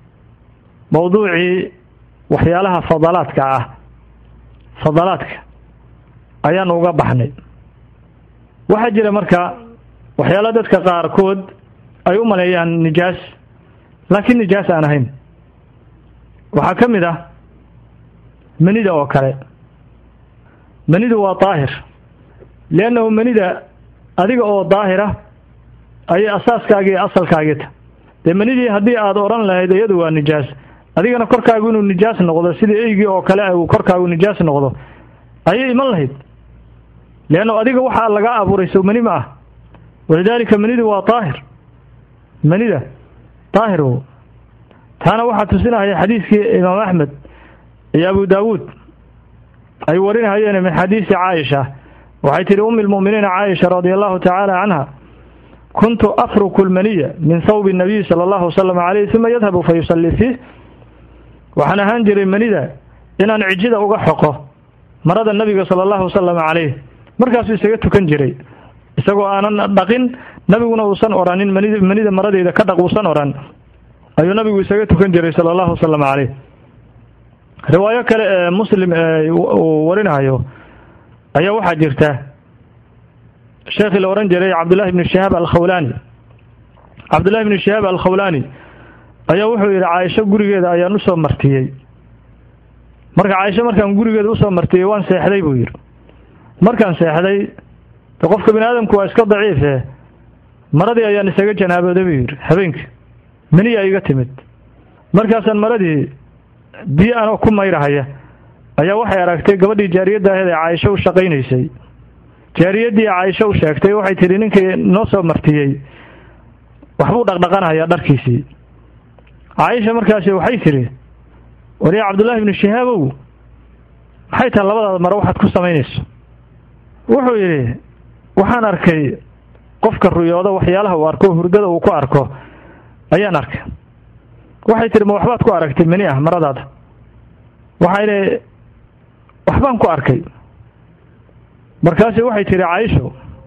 mawduucii waxyaalaha fadalaadka ah fadalaadka ayaanu uga baxnay waxaa jira marka waxyaala dadka qaarkood ay u maleeyaan nijaas laakiin nijaas aan ahayn waxaa ka mid ah manida oo kale manidu waa daahir liannahu manida adiga oo daahira ayay asaaskaagii iyo asalkaagii ta dee manidii haddii aada odhan lahayd iyadu waa nijaas adigana korkaagu inuu nijaas noqdo sida eygii oo kale uu korkaagu nijaas noqdo ayay iman lahayd leanno adiga waxaa laga abuuray sow mani ma ah walidaalika manidu waa daahir manida daahir o taana waxaa tusinahaya xadiiskii imaam axmed iyo abu daawuud ay warinahayeen min xadiisi caaisha waxay tihi umi lmu'miniina caaisha radia allahu tacaala canha kuntu afruku lmaniya min thawbi nabiy sala allahu wasalam caleyh uma yadhabu fa yusallii fiih waxaan ahaan jiray manida inaan cijida uga xoqo marada nabiga sala allahu wasalam caleyh markaasuu isaga tukan jiray isagoo aanan dhaqin nabiguna uusan oranin manid manida maradeeda ka dhaq uusan oran ayuu nabigu isaga tukan jiray sala allahu wasalam caleyh riwaayo kale ee muslim uu warinayo ayaa waxaa jirta sheekhii la odhan jiray cabdullahi bni shihaab alkhawlaani cabdullahi bni shihaab alkhawlaani ayaa wuxuu yidhi caaisho gurigeeda ayaan usoo martiyey marka caaisho markaan gurigeeda usoo martiyey waan seexday buu yidhi markaan seexday de qofka bini aadamku waa iska daciife maradii ayaan isaga janaabooday buu yidhi habeenkii meniyaa iga timid markaasaan maradii biyo anoo ku mayrahaya ayaa waxay aragtay gabadhii jaariyadda aheed ee caaisho u shaqaynaysay jaariyaddii caaisho u sheegtay waxay tidhi ninkii noo soo martiyey waxbuu dhaqdhaqanayaa dharkiisii caaisha markaasi waxay tidhi wariya cabdullaahi ibnu shihaabow maxay tahay labadaada mare waxaad ku samaynayso wuxuu yidhi waxaan arkay qofka ruyooda waxyaalaha uu arko hurdada uu ku arko ayaan arkay waxay tidhi ma waxbaad ku aragtay mani ah maradaada waxayna waxbaan ku arkay markaasi waxay tidhi caaisho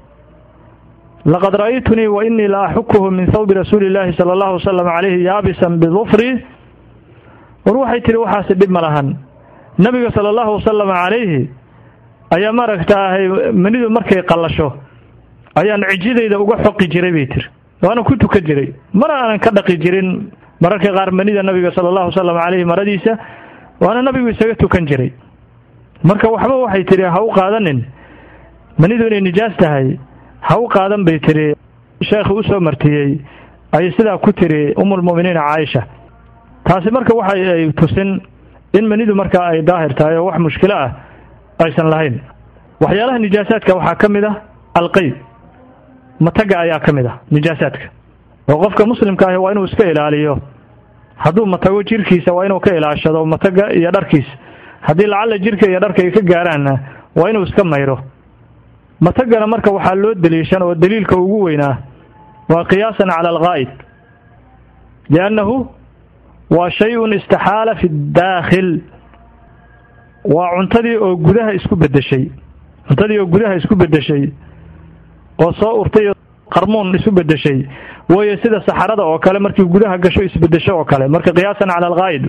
laqad ra'aytunii wa inii la axukuhu min thawbi rasuuli illaahi sala allahu wasalam calayhi yaabisan bidufri war waxay tidhi waxaasi dhib ma lahan nabiga sala allahu wasalam calayhi ayaa maaragtaahay manidu markay qallasho ayaan cijidayda uga xoqi jiray bay tiri waana ku tukan jiray mana aanan ka dhaqi jirin mararka qaar manida nabiga sala allahu wasalam calayhi maradiisa waana nabigu isaga tukan jiray marka waxba waxay tidhi ha u qaadanin manidu inay nijaas tahay ha u qaadan bay tidhi sheekhi u soo martiyey ayay sidaa ku tidhi umulmu'miniina caaisha taasi marka waxay ay tusin in manidu markaa ay daahir tahay oo wax mushkilo ah aysan lahayn waxyaalaha nijaasaadka waxaa ka mid ah alqeyd mataga ayaa ka mid ah nijaasaadka oo qofka muslimka ahi waa inuu iska ilaaliyo hadduu matago jirkiisa waa inuu ka ilaashado mataga iyo dharkiisa haddii lacalla jirka iyo dharka ay ka gaaraanna waa inuu iska mayro matagana marka waxaa loo daliishan oo daliilka ugu weynaa waa qiyaasan cala alghaa'id liannahu waa shay-un istixaala fi ddaakhil waa cuntadii oo gudaha isku beddeshay cuntadii oo gudaha isku beddeshay oo soo urtay qarmuun isu beddeshay waayo sida saxarada oo kale markii gudaha gasho isbeddesho oo kale marka qiyaasan cala alghaa'id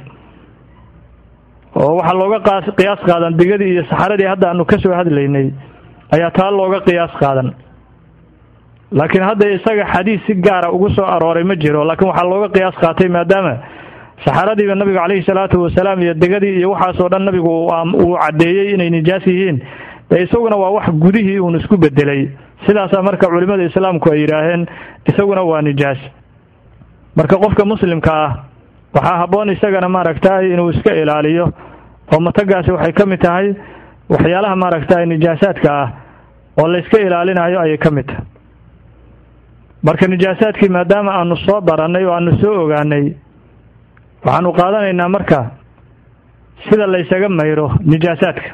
oo waxaa looga qaas qiyaas qaadan digadii iyo saxaradii hadda aanu ka soo hadlaynay ayaa taa looga qiyaas qaadan laakiin hadda isaga xadiis si gaara ugu soo arooray ma jiro laakiin waxaa looga qiyaas qaatay maadaama saxaradiiba nabigu calayhi salaatu wasalaam iyo degadii iyo waxaasoo dhan nabigu uu caddeeyey inay nijaas yihiin dee isaguna waa wax gudihii uun isku bedelay sidaasaa marka culimmada islaamku ay yidhaaheen isaguna waa nijaas marka qofka muslimka ah waxaa habboon isagana maaragtay inuu iska ilaaliyo oo matagaasi waxay ka mid tahay waxyaalaha maaragtay nijaasaadka ah oo layska ilaalinayo ayay ka mid tahay marka nijaasaadkii maadaama aanu soo darannay oo aanu soo ogaanay waxaanu qaadanaynaa marka sida laysaga mayro nijaasaadka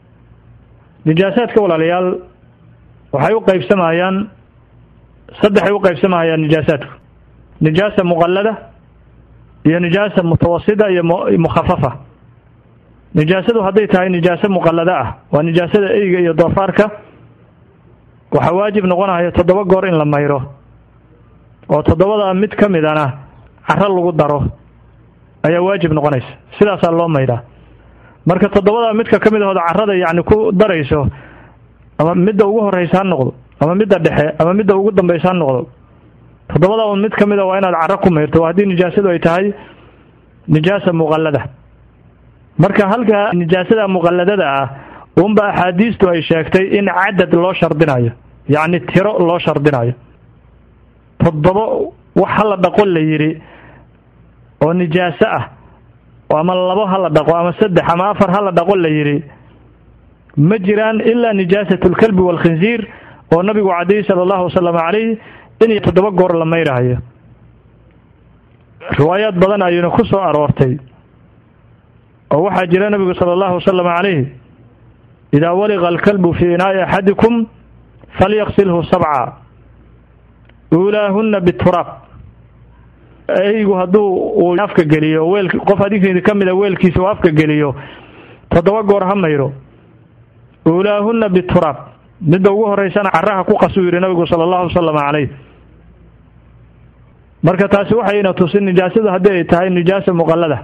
nijaasaadka walaalayaal waxay u qaybsamayaan saddexay u qaybsamayaan nijaasaadku nijaasa muqallada iyo nijaasa mutawasida iyo mukhafafa nijaasadu hadday tahay nijaaso muqallada ah waa nijaasada eyga iyo doofaarka waxaa waajib noqonaya toddoba goor in la mayro oo toddobada mid ka midana caro lagu daro ayaa waajib noqonaysa sidaasaa loo maydhaa marka toddobada midka ka mid ahooda carrada yacni ku darayso ama midda ugu horraysa ha noqdo ama midda dhexe ama midda ugu dambaysa ha noqdo toddobada un mid ka mid a waa inaad carro ku mayrto haddii nijaasadu ay tahay nijaasa muqallada marka halka nijaasada muqalladada ah unba axaadiistu ay sheegtay in cadad loo shardinayo yacni tiro loo shardinayo toddobo wax hala dhaqo la yidhi oo nijaaso ah ama labo ha la dhaqo ama saddex ama afar ha la dhaqo la yidhi ma jiraan ilaa nijaasat lkalbi waalkhinsiir oo nabigu cadayy sala allahu wasalam calayh in toddoba goor la maydhahayo riwaayaad badan ayuuna ku soo aroortay oo waxaa jira nabigu sala allahu wasalam calayh idaa waliqa alkalbu fii inaa'i axadikum falyaqsilhu sabca uulaahunna bituraab eygu hadduu uu afka geliyo weel qof adinkeedi ka mida weelkiisa uu afka geliyo toddoba goor ha mayro uulaahunna bituraab midda ugu horeysana caraha ku qasuu yidhi nabigu sala allahu wasalam calayh marka taasi waxayna tusin nijaasadu haddii ay tahay nijaasa muqallada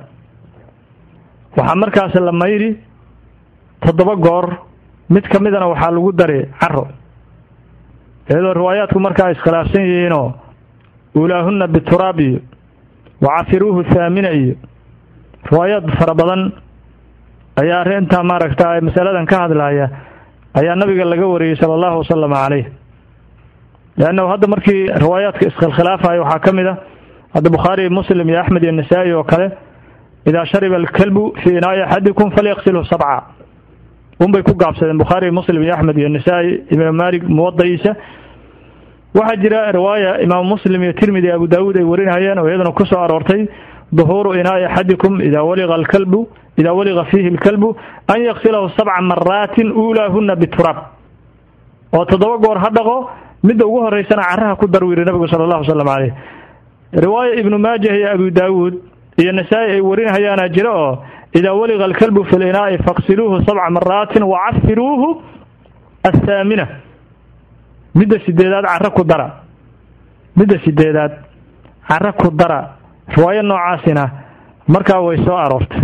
waxaa markaas la mayri toddoba goor mid ka midana waxaa lagu dari caro iyadoo riwaayaadku markaa iskhilaafsan yihiinoo uulaahunna bituraab iyo wacafiruuhu thaamina iyo riwaayaad fara badan ayaa arrintaa maaragta masaladan ka hadlaya ayaa nabiga laga wariyey sala allahu wasalam calayh leannahu hadda markii riwaayaadka iskhilkhilaafayo waxaa ka mid a hadda bukhaari muslim iyo axmed iyo nasaa-i oo kale idaa shariba alkalbu fii inaa'i axadikum falyaqsilhu sabca unbay ku gaabsadeen bukhaari muslim iyo axmed iyo nasaa-i imaam maalik muwadaciisa waxaa jira riwaaya imaamu muslim iyo tirmidi abu daawuud ay warinayeen oo iyaduna ku soo aroortay duhuuru inaa'i axadikum idaa waliqa alkalbu idaa waliqa fiihi alkalbu an yaqsilahu sabca maraatin uulaahunna bituraab oo toddoba goor ha dhaqo midda ugu horeysana caraha ku dar wiiri nabigu sala allahu wasalam caleyh riwaaya ibnu maajah iyo abu daawuud iyo nasaa-i ay warinahayaana jira oo idaa waliqa alkalbu fi linaa'i faqsiluuhu sabca maraatin wacafiruuhu athaamina midda sideedaad caro ku dara midda sideedaad caro ku dara riwaayo noocaasina markaa way soo aroortay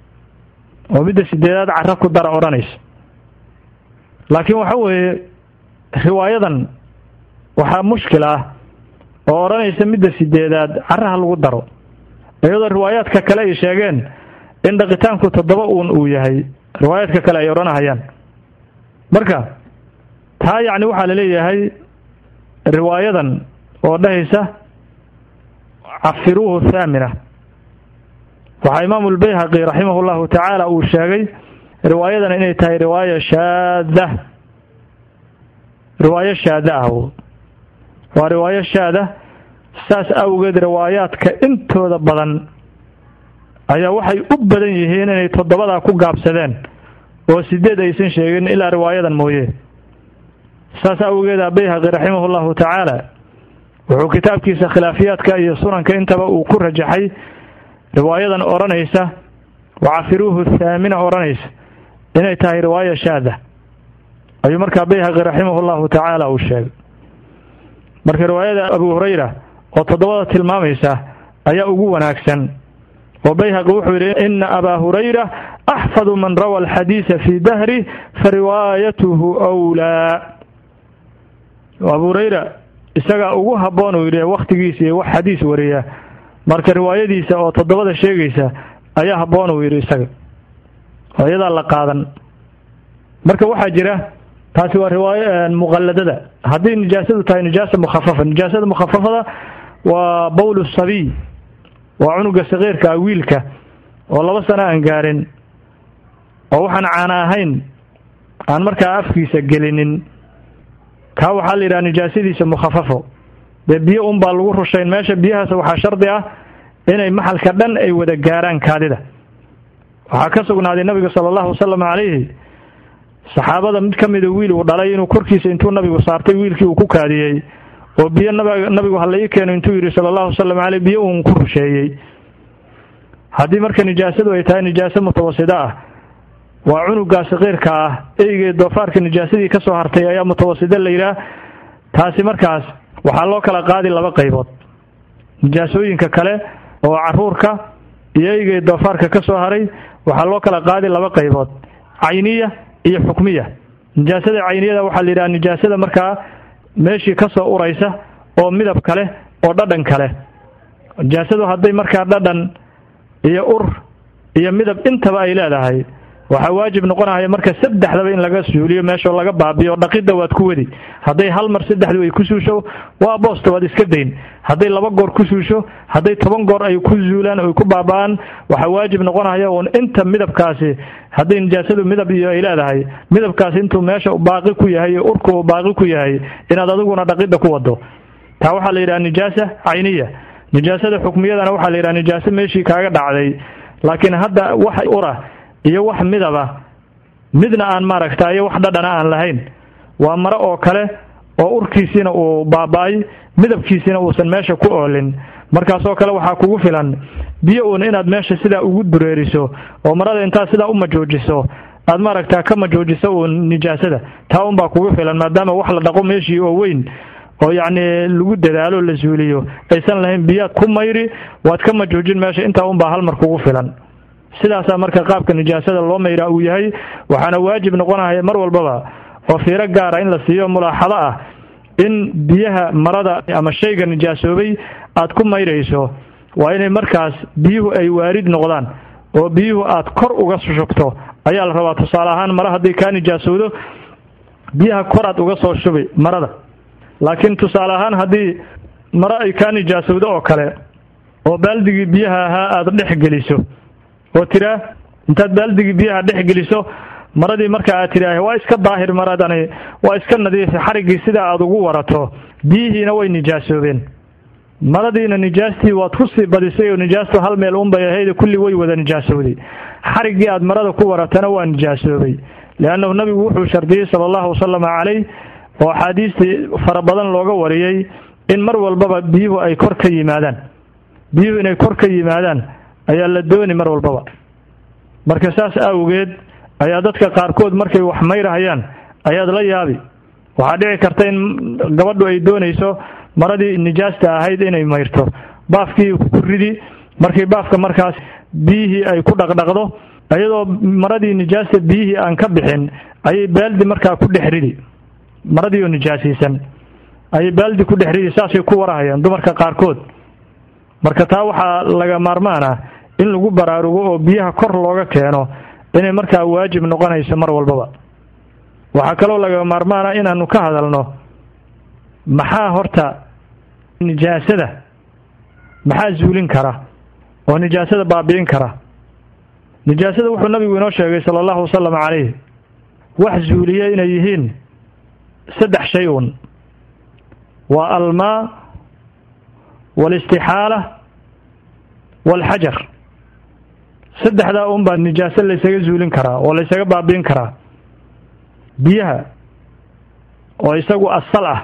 oo midda sideedaad caro ku dara odhanaysa laakiin waxa weeye riwaayadan waxaa mushkil ah oo odhanaysa midda sideedaad caraha lagu daro iyadoo riwaayaadka kale ay sheegeen in dhaqitaanku toddoba uun uu yahay riwaayaadka kale ay odhanahayaan marka taa yacni waxaa la leeyahay riwaayadan oo dhahaysa cafiruuhu thaamina waxaa imaamu lbayhaqi raximahu llahu tacaala uu sheegay riwaayadan inay tahay riwaaya shaada riwaayo shaada ah waa riwaayo shaada saas awgeed riwaayaadka intooda badan ayaa waxay u badan yihiin inay toddobadaa ku gaabsadeen oo sideed aysan sheegin ilaa riwaayadan mooye saas awgeeda bayhaqi raximahu llahu tacaala wuxuu kitaabkiisa khilaafiyaadka iyo sunanka intaba uu ku rajaxay riwaayadan odhanaysa wacafiruuhu thaamina odhanaysa inay tahay riwaaya shaada ayuu markaa bayhaqi raximahu llahu tacaala uu sheegay marka riwaayada abu hurayra oo toddobada tilmaamaysa ayaa ugu wanaagsan oo bayhaqi wuxuu yidhi ina abaa hurayra axfadu man rawa alxadiisa fii dahri fa riwaayatuhu wlaa abu hurayra isagaa ugu habboon uu yidhi wakhtigiisa iyo wax xadiis wariya marka riwaayadiisa oo toddobada sheegaysa ayaa habboon uu yidhi isaga oo iyadaa la qaadan marka waxaa jira taasi waa riwaayo muqalladada haddii nijaasadu tahay nijaasa mukhafafa nijaasada mukhafafada waa bowlu sabiy waa cunuga sakiirka ah wiilka oo laba sano aan gaarin oo waxaan caana ahayn aan markaa afkiisa gelinin kaa waxaa la yidhaha nijaasadiisa mukhafafo dee biyo un baa lagu rushayn meesha biyahaas waxaa shardi ah inay maxalka dhan ay wada gaaraan kaadida waxaa ka sugnaaday nabiga sala allahu wasalam calayhi saxaabada mid ka mida wiil uu dhalay inuu korkiisa intuu nabigu saartay wiilkii uu ku kaadiyey oo biyo nabigu hala ii keeno intuu yidhi sala allahu wasalam caleyh biyo uun ku rusheeyey haddii marka nijaasadu ay tahay nijaaso mutawasida ah waa cunugaa sakiirka ah eygee doofaarka nijaasadii ka soo hartay ayaa mutawasida la yidhaah taasi markaas waxaa loo kala qaadi laba qaybood nijaasooyinka kale oo caruurka iyo eygee doofaarka ka soo haray waxaa loo kala qaadi laba qaybood cayniya iyo xukmiya nijaasada cayniyada waxaa la yidhaha nijaasada markaa meeshii ka soo uraysa oo midab kale oo dhadhan kale nijaasadu hadday markaa dhadhan iyo ur iyo midab intaba ay leedahay waxaa waajib noqonaya marka saddexdaba in laga suuliyo meeshao laga baabiyo dhaqidda waad ku wadi hadday hal mar saddexdu ay ku suusho waa boosta waad iska dayn hadday laba goor ku suusho hadday toban goor ay ku zuulaan oy ku baaba'aan waxaa waajib noqonaya uun inta midabkaasi hadday nijaasadu midab iyo ay leedahay midabkaasi intuu meesha baaqi ku yahay iyo urku uu baaqi ku yahay inaad adiguna dhaqidda ku wado taa waxaa la yidhaha nijaasa cayniya nijaasada xukmiyadana waxaa la yidhaha nijaaso meeshii kaaga dhacday laakiin hadda wax ura iyo wax midaba midna aan maaragta iyo wax dhadhana aan lahayn waa mare oo kale oo urkiisiina uu baaba-ay midabkiisiina uusan meesha ku oolin markaasoo kale waxaa kugu filan biyo uun inaad meesha sidaa ugu dureeriso oo marada intaad sidaa u majoojiso aad maaragta ka majoojiso uun nijaasada taa unbaa kugu filan maadaama wax la dhaqo meeshii oo weyn oo yacni lagu dadaalo la suuliyo aysan lahayn biyaad ku mayri waad ka majoojin meesha intaa unbaa hal mar kugu filan sidaasaa marka qaabka nijaasada loo mayraa uu yahay waxaana waajib noqonaya mar walbaba oo fiiro gaara in la siiyo mulaaxado ah in biyaha marada ama shayga nijaasoobay aad ku mayrayso waa inay markaas biyuhu ay waarid noqdaan oo biyuhu aad kor uga shubto ayaa la rabaa tusaale ahaan mare haddii kaa nijaasowdo biyaha kor aad uga soo shubi marada laakiin tusaale ahaan haddii mare ay kaa nijaasowdo oo kale oo baaldigii biyaha ahaa aada dhex geliso oo tiraa intaad baaldigii biyaha dhex geliso maradii marka aad tidhaah waa iska daahir maradani waa iska nadiif xariggii sida aad ugu warato biyihiina way nijaasoobeen maradiina nijaastii waad ku sii badisay oo nijaastu hal meel unbay ahayd kulli way wada nijaasowday xariggii aad marada ku waratana waa nijaasoobay liannahu nabigu wuxuu shardiyey sala allahu wasalama calayh oo axaadiistii fara badan looga wariyey in mar walbaba biyuhu ay kor ka yimaadaan biyuhu inay kor ka yimaadaan ayaa la dooni mar walbaba marka saas awgeed ayaa dadka qaarkood markay wax mayrahayaan ayaad la yaabi waxaa dhici karta in gabadhu ay doonayso maradii nijaasta ahayd inay mayrto baafkii ku ridi markii baafka markaas biyihii ay ku dhaqdhaqdo iyadoo maradii nijaasta biyihii aan ka bixin ayay baaldi markaa ku dhex ridi maradii oo nijaasiisan ayay baaldi ku dhex ridi saasay ku warahayaan dumarka qaarkood marka taa waxaa laga maarmaan ah in lagu baraarugo oo biyaha kor looga keeno inay markaa waajib noqonayso mar walbaba waxaa kaloo laga maarmaana inaanu ka hadalno maxaa horta nijaasada maxaa zuulin kara oo nijaasada baabi'in kara nijaasada wuxuu nabigu inoo sheegay sala allahu wasalam calayh wax zuuliya inay yihiin saddex shay uun waa almaa waalistixaala waalxajar saddexdaa un baa nijaaso laysaga zuulin karaa oo laysaga baabi'in karaa biyaha oo isagu asal ah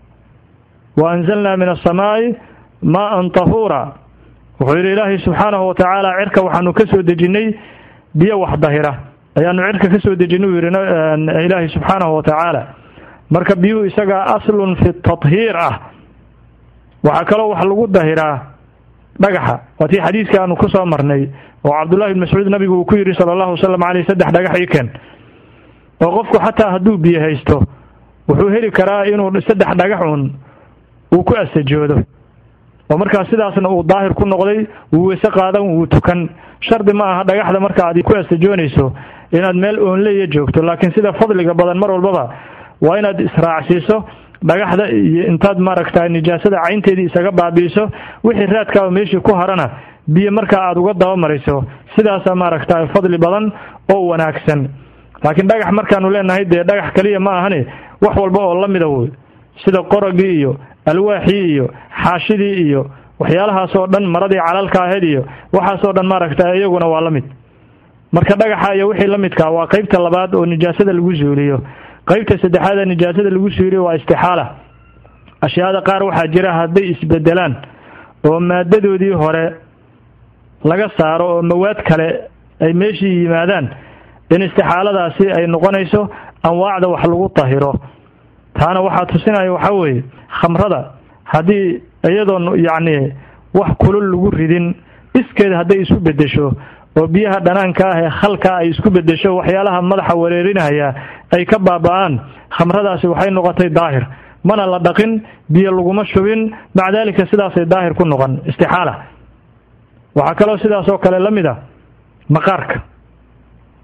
wa anzalnaa min asamaa'i maa'an tahuura wuxuu yidhi ilaahay subxaanahu watacaala cirka waxaanu ka soo dejinnay biyo wax dahira ayaanu cirka ka soo dejinay uu yidhi ilaahay subxaanahu watacaala marka biyuhu isagaa aslun fi tathiir ah waxaa kaloo wax lagu dahiraa dhagaxa waa tii xadiiska aanu ku soo marnay oo cabdullahi ibn mascuud nabigu uu ku yidhi sala allahu wasalam caleyh saddex dhagax ii keen oo qofku xataa hadduu biyo haysto wuxuu heli karaa inuu saddex dhagaxun uu ku asajoodo oo markaa sidaasna uu daahir ku noqday wuu weyse qaadan wuu tukan shardi ma aha dhagaxda marka aad ku asajoonayso inaad meel oonleya joogto laakiin sida fadliga badan mar walbaba waa inaad israacsiiso dhagaxda iyo intaad maaragta nijaasada caynteedii isaga baabi'iso wixii raadkaaba meeshii ku harana biyo markaa aad uga dabamariso sidaasaa maaragta fadli badan oo wanaagsan laakiin dhagax markaanu leenahay dee dhagax kaliya ma ahani wax walba oo la mida wey sida qoragii iyo alwaaxii iyo xaashidii iyo waxyaalahaasoo dhan maradii calalka ahayd iyo waxaasoo dhan maaragta iyaguna waa la mid marka dhagaxa iyo wixii la midka waa qeybta labaad oo nijaasada lagu suuliyo qeybta saddexaad ee nijaasada lagu suuliyo waa istixaala ashyaada qaar waxaa jira hadday isbedelaan oo maadadoodii hore laga saaro oo mawaad kale ay meeshii yimaadaan in istixaaladaasi ay noqonayso anwaacda wax lagu tahiro taana waxaa tusinaya waxaa weeye khamrada haddii iyadoon yacni wax kulul lagu ridin iskeed hadday isu beddesho oo biyaha dhanaanka ah ee khalka ay isku beddesho waxyaalaha madaxa wareerinaya ay ka baaba'aan khamradaasi waxay noqotay daahir mana la dhaqin biyo laguma shubin maca daalika sidaasay daahir ku noqon istixaala waxaa kaloo sidaas oo kale la mid a maqaarka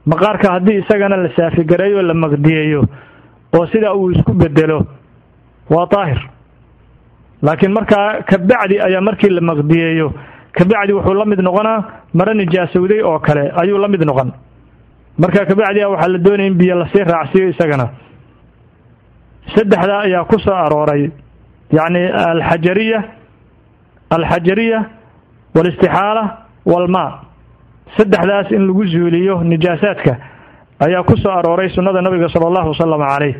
maqaarka haddii isagana la saafigareeyo o la maqdiyeeyo oo sidaa uu isku bedelo waa daahir laakiin markaa kabacdi ayaa markii la maqdiyeeyo kabacdi wuxuu la mid noqonaa maro nijaasowday oo kale ayuu la mid noqon marka kabacdi a waxaa la doonaya in biyo lasii raacsiiyo isagana saddexdaa ayaa ku soo arooray yacni alxajariya alxajariya waalistixaala waalmaa saddexdaas in lagu zuuliyo nijaasaadka ayaa ku soo arooray sunnada nabiga sala allahu wasalam caleyh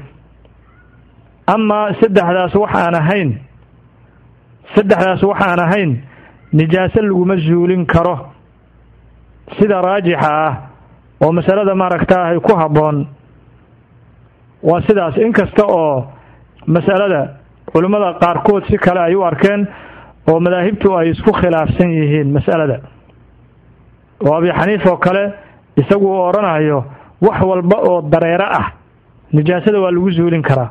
amaa saddexdaas wax aan ahayn saddexdaas wax aan ahayn nijaaso laguma zuulin karo sida raajixa ah oo masalada maaragtaahay ku habboon waa sidaas inkasta oo masalada culimmada qaarkood si kale ay u arkeen oo madaahibtu ay isku khilaafsan yihiin mas'alada oo abi xaniif oo kale isagu uu odhanayo wax walba oo dareero ah nijaasada waa lagu zuulin karaa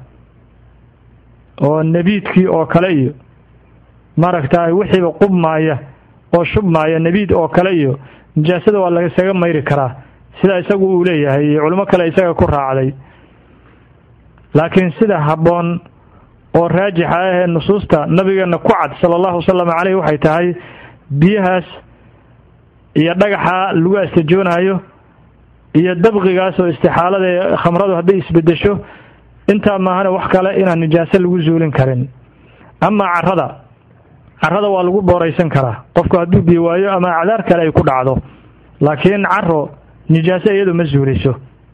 oo nebiidkii oo kale iyo maaragtaay wixiiba qubmaaya oo shubmaaya nebiid oo kale iyo nijaasada waa laisaga mayri karaa sida isagu uu leeyahay iyo culimo kale isaga ku raacday laakiin sida habboon oo raajixa ah ee nusuusta nabigeena ku cad sala allahu wasalam caleyh waxay tahay biyahaas iyo dhagaxa lagu astajoonaayo iyo dabqigaas oo istixaalada ee khamradu hadday isbedesho intaa maahane wax kale inaan nijaaso lagu zuulin karin amaa carrada carrada waa lagu booraysan karaa qofku hadduu biyo waayo ama acdaar kale ay ku dhacdo laakiin caro nijaaso iyadu ma zuuliso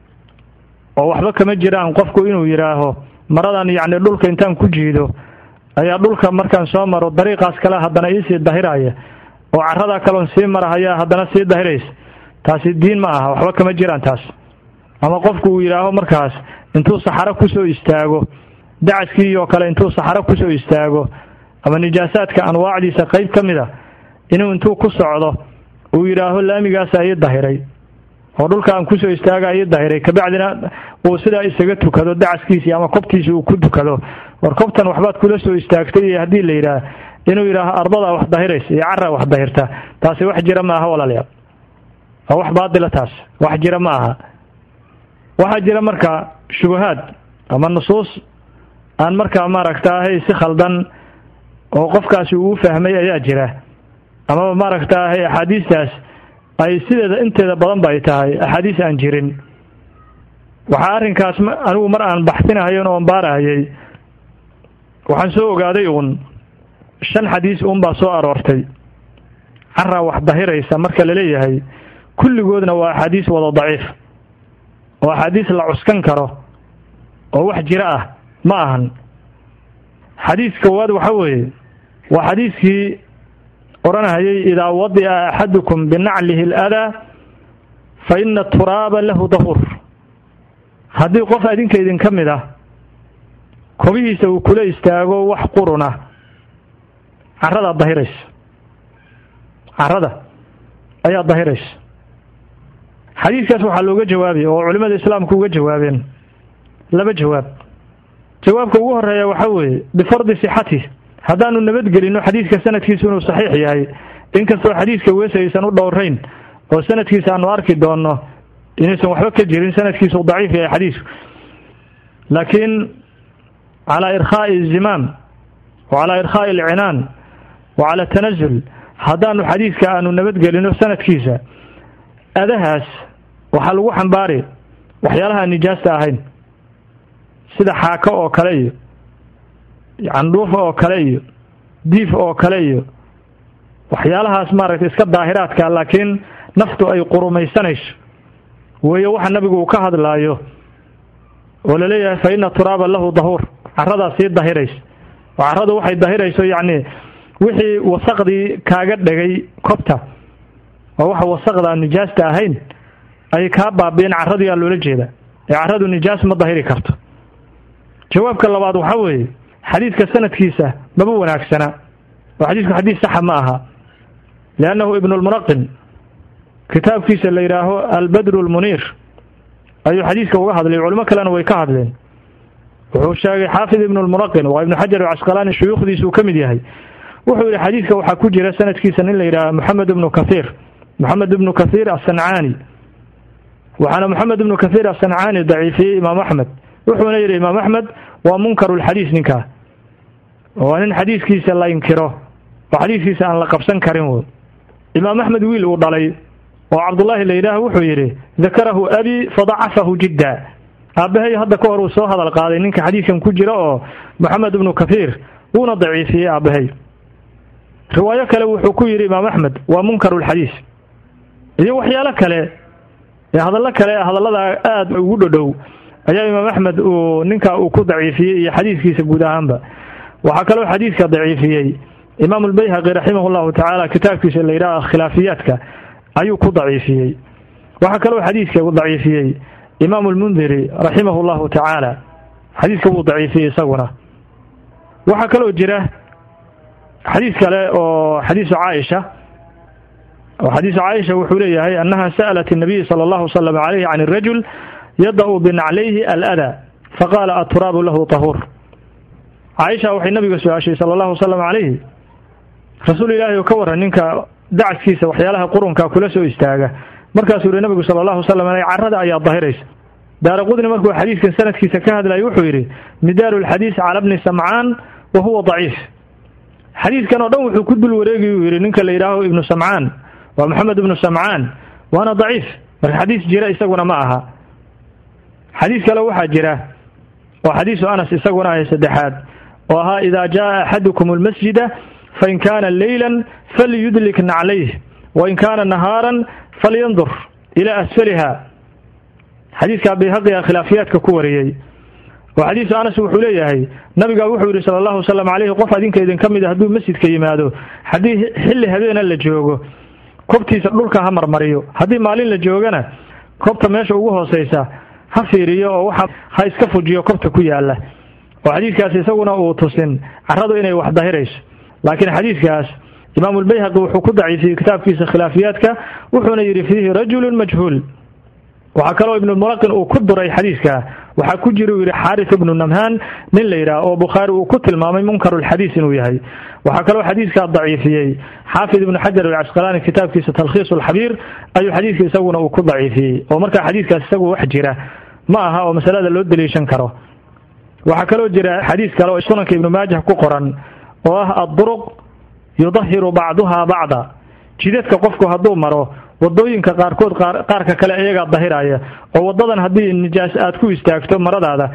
oo waxba kama jiraan qofku inuu yidhaaho maradan yacni dhulka intaan ku jiido ayaa dhulka markaan soo maro dariiqaas kale haddana iisii dahiraya oo carradaa kaloon sii marahaya haddana sii dahiraysa taasi diin ma aha waxba kama jiraan taas ama qofku uu yidhaaho markaas intuu saxaro kusoo istaago dacaskii oo kale intuu saxaro kusoo istaago ama nijaasaadka anwaacdiisa qayb ka mid a inuu intuu ku socdo uu yidhaaho laamigaasa ii dahiray oo dhulka aan kusoo istaaga ii dahiray kabacdina uu sidaa isaga tukado dacaskiisii ama kobtiisi uu ku tukado war kobtan waxbaad kula soo istaagtay iyo haddii la yidhaah inuu yidhaaho ardadaa wax dahiraysa iyo carra wax dahirta taasi wax jira ma aha walaalayaal waa wax baadila taas wax jira ma aha waxaa jira marka shubahaad ama nusuus aan markaa maaragtaahay si khaldan oo qofkaasi uu fahmay ayaa jira amaba maaragtaahay axaadiistaas ay sideeda inteeda badan ba ay tahay axaadiis aan jirin waxaa arrinkaas anigu mar aan baxsinahayon oon baarahayay waxaan soo ogaaday uun shan xadiis uun baa soo aroortay carraa wax dahiraysa marka la leeyahay kulligoodna waa axaadiis wada daciif oo axaadiis la cuskan karo oo wax jiro ah ma ahan xadiis koowaad waxa weeye waa xadiiskii odhanahayay idaa wadi'a axadukum binaclihi aladaa fa ina turaaba lahu dahuur haddii qof adinka idinka mid ah kobihiisa uu kula istaago wax quruna carradaa dahiraysa carrada ayaa dahiraysa xadiidkaas waxaa looga jawaabay oo culimmada islaamku uga jawaabeen laba jawaab jawaabka ugu horeeya waxaa weeye bifardi sixati haddaanu nabadgelino xadiidka sanadkiisu inuu saxiix yahay inkastoo xadiidka weese aysan u dhowrayn oo sanadkiisa aanu arki doonno inaysan waxba ka jirin sanadkiisu daciif yahay xadiisku laakiin calaa irkhaa'i zimaam wa calaa irkhaa'i alcinaan wa cala tanazul haddaanu xadiidka aanu nabadgelino sanadkiisa adahaas waxaa lagu xambaari waxyaalaha nijaasta ahayn sida xaako oo kale iyo candhuufa oo kale iyo diif oo kale iyo waxyaalahaas maaragtay iska daahiraadka laakiin naftu ay qurumaysanayso weeye waxa nabigu uu ka hadlaayo oo laleeyahay fa ina turaaba lahu dahuur carradaa sii dahiraysa oo carradu waxay dahirayso yacni wixii wasaqdii kaaga dhegay kobta oo waxa wasaqdaa nijaasta ahayn ay kaa baabi'een carradii aa loola jeeda ee carradu nijaas ma dahiri karto jawaabka labaad waxaa weeye xadiidka sanadkiisa maba wanaagsana oo xadiidku xadiis saxa ma aha liannahu ibnulmunaqin kitaabkiisa la yidhaaho albadru lmuniir ayuu xadiidka uga hadlay culimo kalena way ka hadleen wuxuu sheegay xaafid ibnulmunaqin waa ibnu xajar alcasqalaani shuyuukhdiisa uu ka mid yahay wuxuu yidhi xadiidka waxaa ku jira sanadkiisa nin la yidhaaha moxamed ibnu kathiir moxamed ibnu kathiir asancaani waxaana moxamed ibnu kathiir asancaani daciifiyey imaam axmed wuxuuna yidhi imaam axmed waa munkarulxadiis ninkaa waa nin xadiiskiisa la inkiro oo xadiiskiisa aan la qabsan karin woy imaam axmed wiil uu dhalay oo cabdullaahi la yidhaah wuxuu yidhi dakarahu abi fadacafahu jidda aabbahay hadda ka hor uu soo hadal qaaday ninka xadiiskan ku jira oo moxamed ibnu kathiir wuuna daciifiyey aabbahay riwaayo kale wuxuu ku yidhi imaam axmed waa munkarulxadiis iyo waxyaalo kale ee hadallo kale hadallada aada ugu dhodhow ayaa imaam axmed uu ninka uu ku daciifiyey iyo xadiiskiisa guud ahaanba waxaa kaloo xadiiska daciifiyey imaam albayhaqi raximah llahu tacaala kitaabkiisa la yidhaha khilaafiyaadka ayuu ku daciifiyey waxaa kaloo xadiiska daciifiyey imaam lmundiri raximah llahu tacaala xadiiska wuu daciifiyey isaguna waxaa kaloo jira xadiis kale oo xadiisu caaisha oo xadiisu caaisha wuxuu leeyahay annaha sa'alat الnabiy salى اllahu slm alayh can الrajul yada-u binaclayhi alada faqaala aturaabu lahu tahuur caaisha waxay nabiga su-aashay sala allahu wasalam calayhi rasuul ilaahi oo ka waran ninka dacaskiisa waxyaalaha qurunka kula soo istaaga markaasuu yihi nabigu sala allahu wasalam aleyh carrada ayaa dahiraysa daara qudni markuu xadiiskan sanadkiisa ka hadlayay wuxuu yidhi midaalu lxadiis cala bni samcaan wa huwa daciif xadiiskan oo dhan wuxuu ku dul wareegi uu yidhi ninka la yidhaaho ibnu samcaan waa maxamed ibnu samcaan waana daciif marka xadiis jira isaguna ma aha xadiis kale waxaa jira oo xadiisu anas isaguna ahay saddexaad oo ahaa idaa jaaa axadukum almasjida fain kaana leylan falyudlik naclayh wain kaana nahaaran falyandur ilaa asfaliha xadiiska bayhaqiga khilaafiyaadka ku wariyey oo xadiisu anas wuxuu leeyahay nabigaa wuxuu yidhi sala allahu wasalam calayhi qof adinka idinka mid a hadduu masjidka yimaado haddii xilli habeena la joogo kobtiisa dhulka ha marmariyo haddii maalin la joogana kobta meesha ugu hooseysa ha fiiriyo oo waxa ha iska fujiyo kobta ku yaala oo xadiiskaas isaguna uu tusin carradu inay wax dahirayso laakiin xadiiskaas imaamulbayhaqi wuxuu ku daciifiyey kitaabkiisa khilaafiyaadka wuxuuna yidhi fiihi rajulun majhuul waxaa kaloo ibnulmulaqin uu ku duray xadiiska waxaa ku jira uu yidhi xaaris ibnu namhaan nin la yidhaah oo bukhaari uu ku tilmaamay munkarulxadiis inuu yahay waxaa kaloo xadiiskaa daciifiyey xaafid ibnu xajar alcasqalaani kitaabkiisa talkhiis alxabiir ayuu xadiiska isaguna uu ku daciifiyey oo markaa xadiiskaas isagu wax jira ma aha oo masalada loo daliishan karo waxaa kaloo jira xadiis kale oo sunanka ibnu maajah ku qoran oo ah adduruq yudahiru bacduhaa bacda jidadka qofku hadduu maro wadooyinka qaarkood qaarka kale iyagaa dahiraya oo wadadan haddii nijaas aad ku istaagto maradaada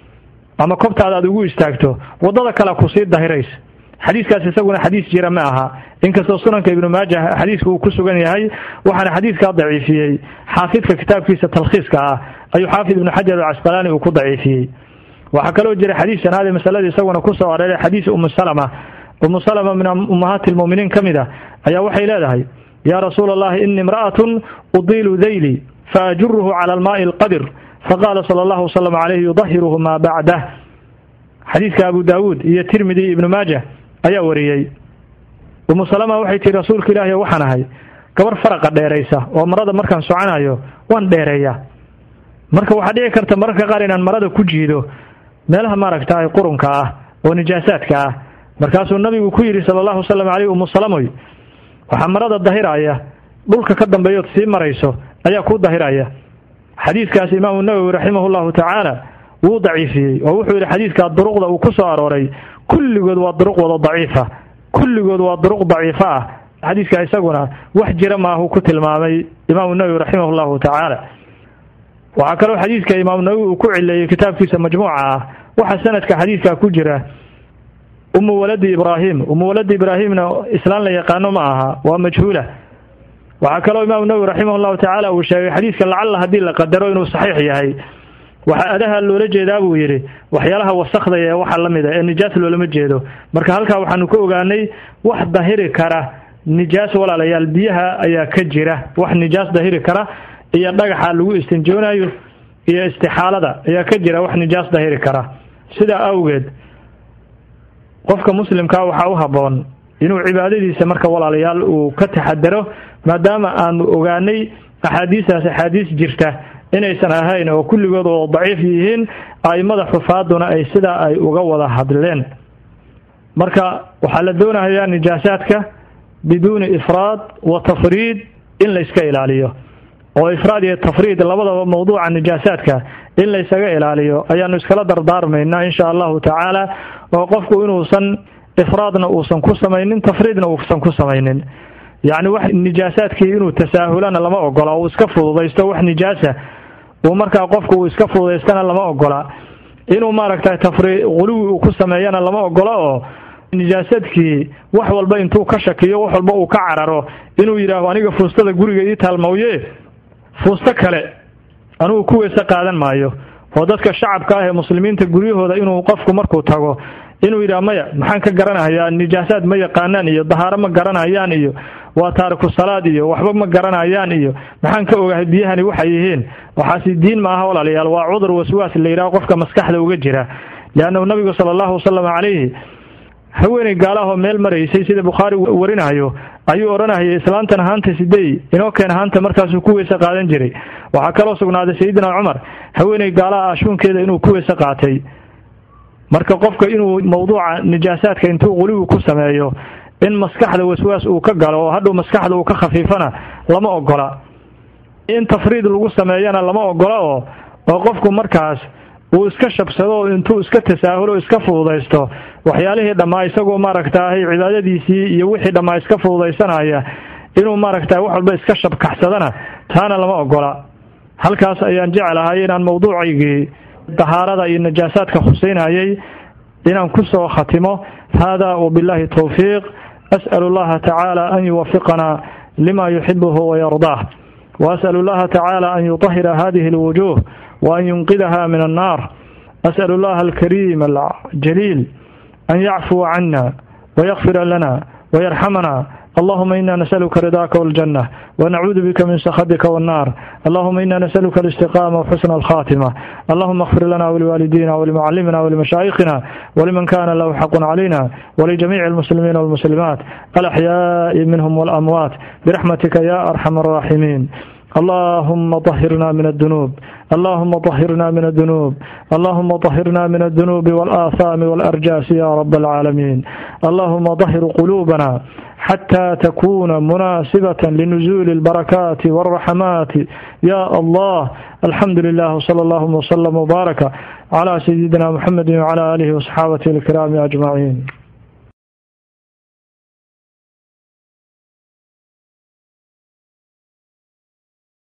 ama kobtaada aad ugu istaagto wadada kale kusii dahiraysa xadiiskaas isaguna xadiis jira ma aha inkastoo sunanka ibnu maajah xadiiska uu ku sugan yahay waxaana xadiiskaa daciifiyey xaafidka kitaabkiisa talkhiiska ah ayuu xaafid ibnu xajar alcasqalaani uu ku daciifiyey waxaa kaloo jira xadiis shanaad ee masalada isaguna kusoo areeray xadiis umu salama umu salama min ummahaati lmu'miniin ka mid ah ayaa waxay leedahay yaa rasuula allahi ini imra'atun udiilu dayli faajuruhu cala almaa'i alqadir faqaala sala allahu wasalam calayhi yudahiruhu maa bacdah xadiiska abu daawuud iyo tirmidi iyo ibnu maajah ayaa wariyey umu salama waxay tihi rasuulka ilaahi waxaan ahay gabar faraqa dheeraysa oo marada markaan soconayo waan dheereeyaa marka waxaa dhici karta mararka qaar inaan marada ku jiido meelaha maaragtaay qurunka ah oo nijaasaadka ah markaasuu nabigu ku yidhi sala allahu wasalam caleyh umu salamoy waxaa marada dahiraya dhulka ka dambeeyood sii marayso ayaa kuu dahiraya xadiiskaas imaamu nawowi raximahu llahu tacaala wuu daciifiyey oo wuxuu yidhi xadiiskaa duruqda uu ku soo arooray kulligood waa duruq wada daciifa kulligood waa duruq daciifo ah xadiiska isaguna wax jira maahu ku tilmaamay imaamu nawowi raximah llahu tacaala waxaa kaloo xadiiska imaamu nawowi uu ku cileeyey kitaabkiisa majmuuca ah waxaa sanadka xadiiska ku jira umu waladi ibraahim umu waladi ibraahimna islaan la yaqaano ma aha waa majhuula waxaa kaloo imaamu nawowi raximah llahu tacaala uu sheegay xadiiska lacalla haddii la qadaro inuu saxiix yahay waxaa adaha loola jeedaa buu yidhi waxyaalaha wasakda ee waxa la mid a ee nijaas loolama jeedo marka halkaa waxaanu ka ogaanay wax dahiri kara nijaas walaalayaal biyaha ayaa ka jira wax nijaas dahiri kara iyo dhagaxa lagu istinjoonayo iyo istixaalada ayaa ka jira wax nijaas dahiri kara sidaa awgeed qofka muslimkaa waxaa u habboon inuu cibaadadiisa marka walaalayaal uu ka taxadaro maadaama aanu ogaanay axaadiistaas axaadiis jirta inaysan ahayn oo kulligood oo daciif yihiin a'immada xufaaduna ay sidaa ay uga wada hadleen marka waxaa la doonayaa nijaasaadka biduuni ifraad wa tafriid in la iska ilaaliyo oo ifraad iyo tafriid labadaba mawduuca nijaasaadka in laysaga ilaaliyo ayaanu iskala dardaarmaynaa insha allahu tacaala oo qofku inuusan ifraadna uusan ku samaynin tafriidna uusan ku samaynin yacni wax nijaasaadkii inuu tasaahulana lama ogola uu iska fududaysto wax nijaasa uu markaa qofku uu iska fududaystana lama ogola inuu maaragtay tafri quluwi uu ku sameeyana lama ogola oo nijaasadkii wax walba intuu ka shakiyo wax walba uu ka cararo inuu yidhaaho aniga fuustada guriga ii taalmawye fuusto kale anugu ku weyse qaadan maayo oo dadka shacabka ah ee muslimiinta guryahooda inuu qofku markuu tago inuu yidhaha maya maxaan ka garanayaa nijaasaad ma yaqaanaan iyo dahaaro ma garanayaan iyo waa taariku salaad iyo waxba ma garanayaan iyo maxaan ka ogahay biyahani waxay yihiin waxaasi diin ma aha walaalayaal waa cudur waswaas la yidhaho qofka maskaxda uga jira leannahu nabigu sala allahu wasalam calayhi haweeney gaalahoo meel maraysay sida bukhaari warinayo ayuu odhanayay islaantan haanta sidey inoo keen haanta markaasuu ku weyse qaadan jiray waxaa kaloo sugnaaday sayidina cumar haweeney gaalaha ashuunkeeda inuu ku weyse qaatay marka qofka inuu mawduuca nijaasaadka intuu quliwi ku sameeyo in maskaxda waswaas uu ka galo oo hadhow maskaxda uu ka khafiifana lama ogola in tafriid lagu sameeyana lama ogola oo oo qofku markaas uu iska shabsado intuu iska tasaahulo iska fududaysto waxyaalihii dhammaa isagoo maaragtaahay cibaadadiisii iyo wixii dhammaa iska fududaysanaya inuu maaragta wax walba iska shabkaxsadana taana lama ogola halkaas ayaan jeclahay inaan mawduucaygii dahaarada iyo najaasaadka khuseynayay inaan ku soo khatimo hada wabillahi towfiiq as'alu allaha tacaala an yuwafiqana lima yuxibuhu wayardaah وأسأل الله تعالى أن يطهر هذه الوجوه وأن ينقذها من النار أسأل الله الكريم الجليل أن يعفو عنا ويغفر لنا ويرحمنا اللهم إنا نسألك رضاك والجنة ونعوذ بك من سخطك والنار اللهم إنا نسألك الاستقامة وحسن الخاتمة اللهم اغفر لنا ولوالدينا ولمعلمنا ولمشايخنا ولمن كان له حق علينا ولجميع المسلمين والمسلمات الأحياء منهم والأموات برحمتك يا أرحم الراحمين اللهم طهرنا من الذنوب اللهم طهرنا من الذنوب اللهم طهرنا من الذنوب والآثام والأرجاس يا رب العالمين اللهم طهر قلوبنا حتى تكون مناسبة لنزول البركات والرحمات يا الله الحمد لله صلى الله وسلم وبارك على سيدنا محمد وعلى آله وصحابته الكرام أجمعين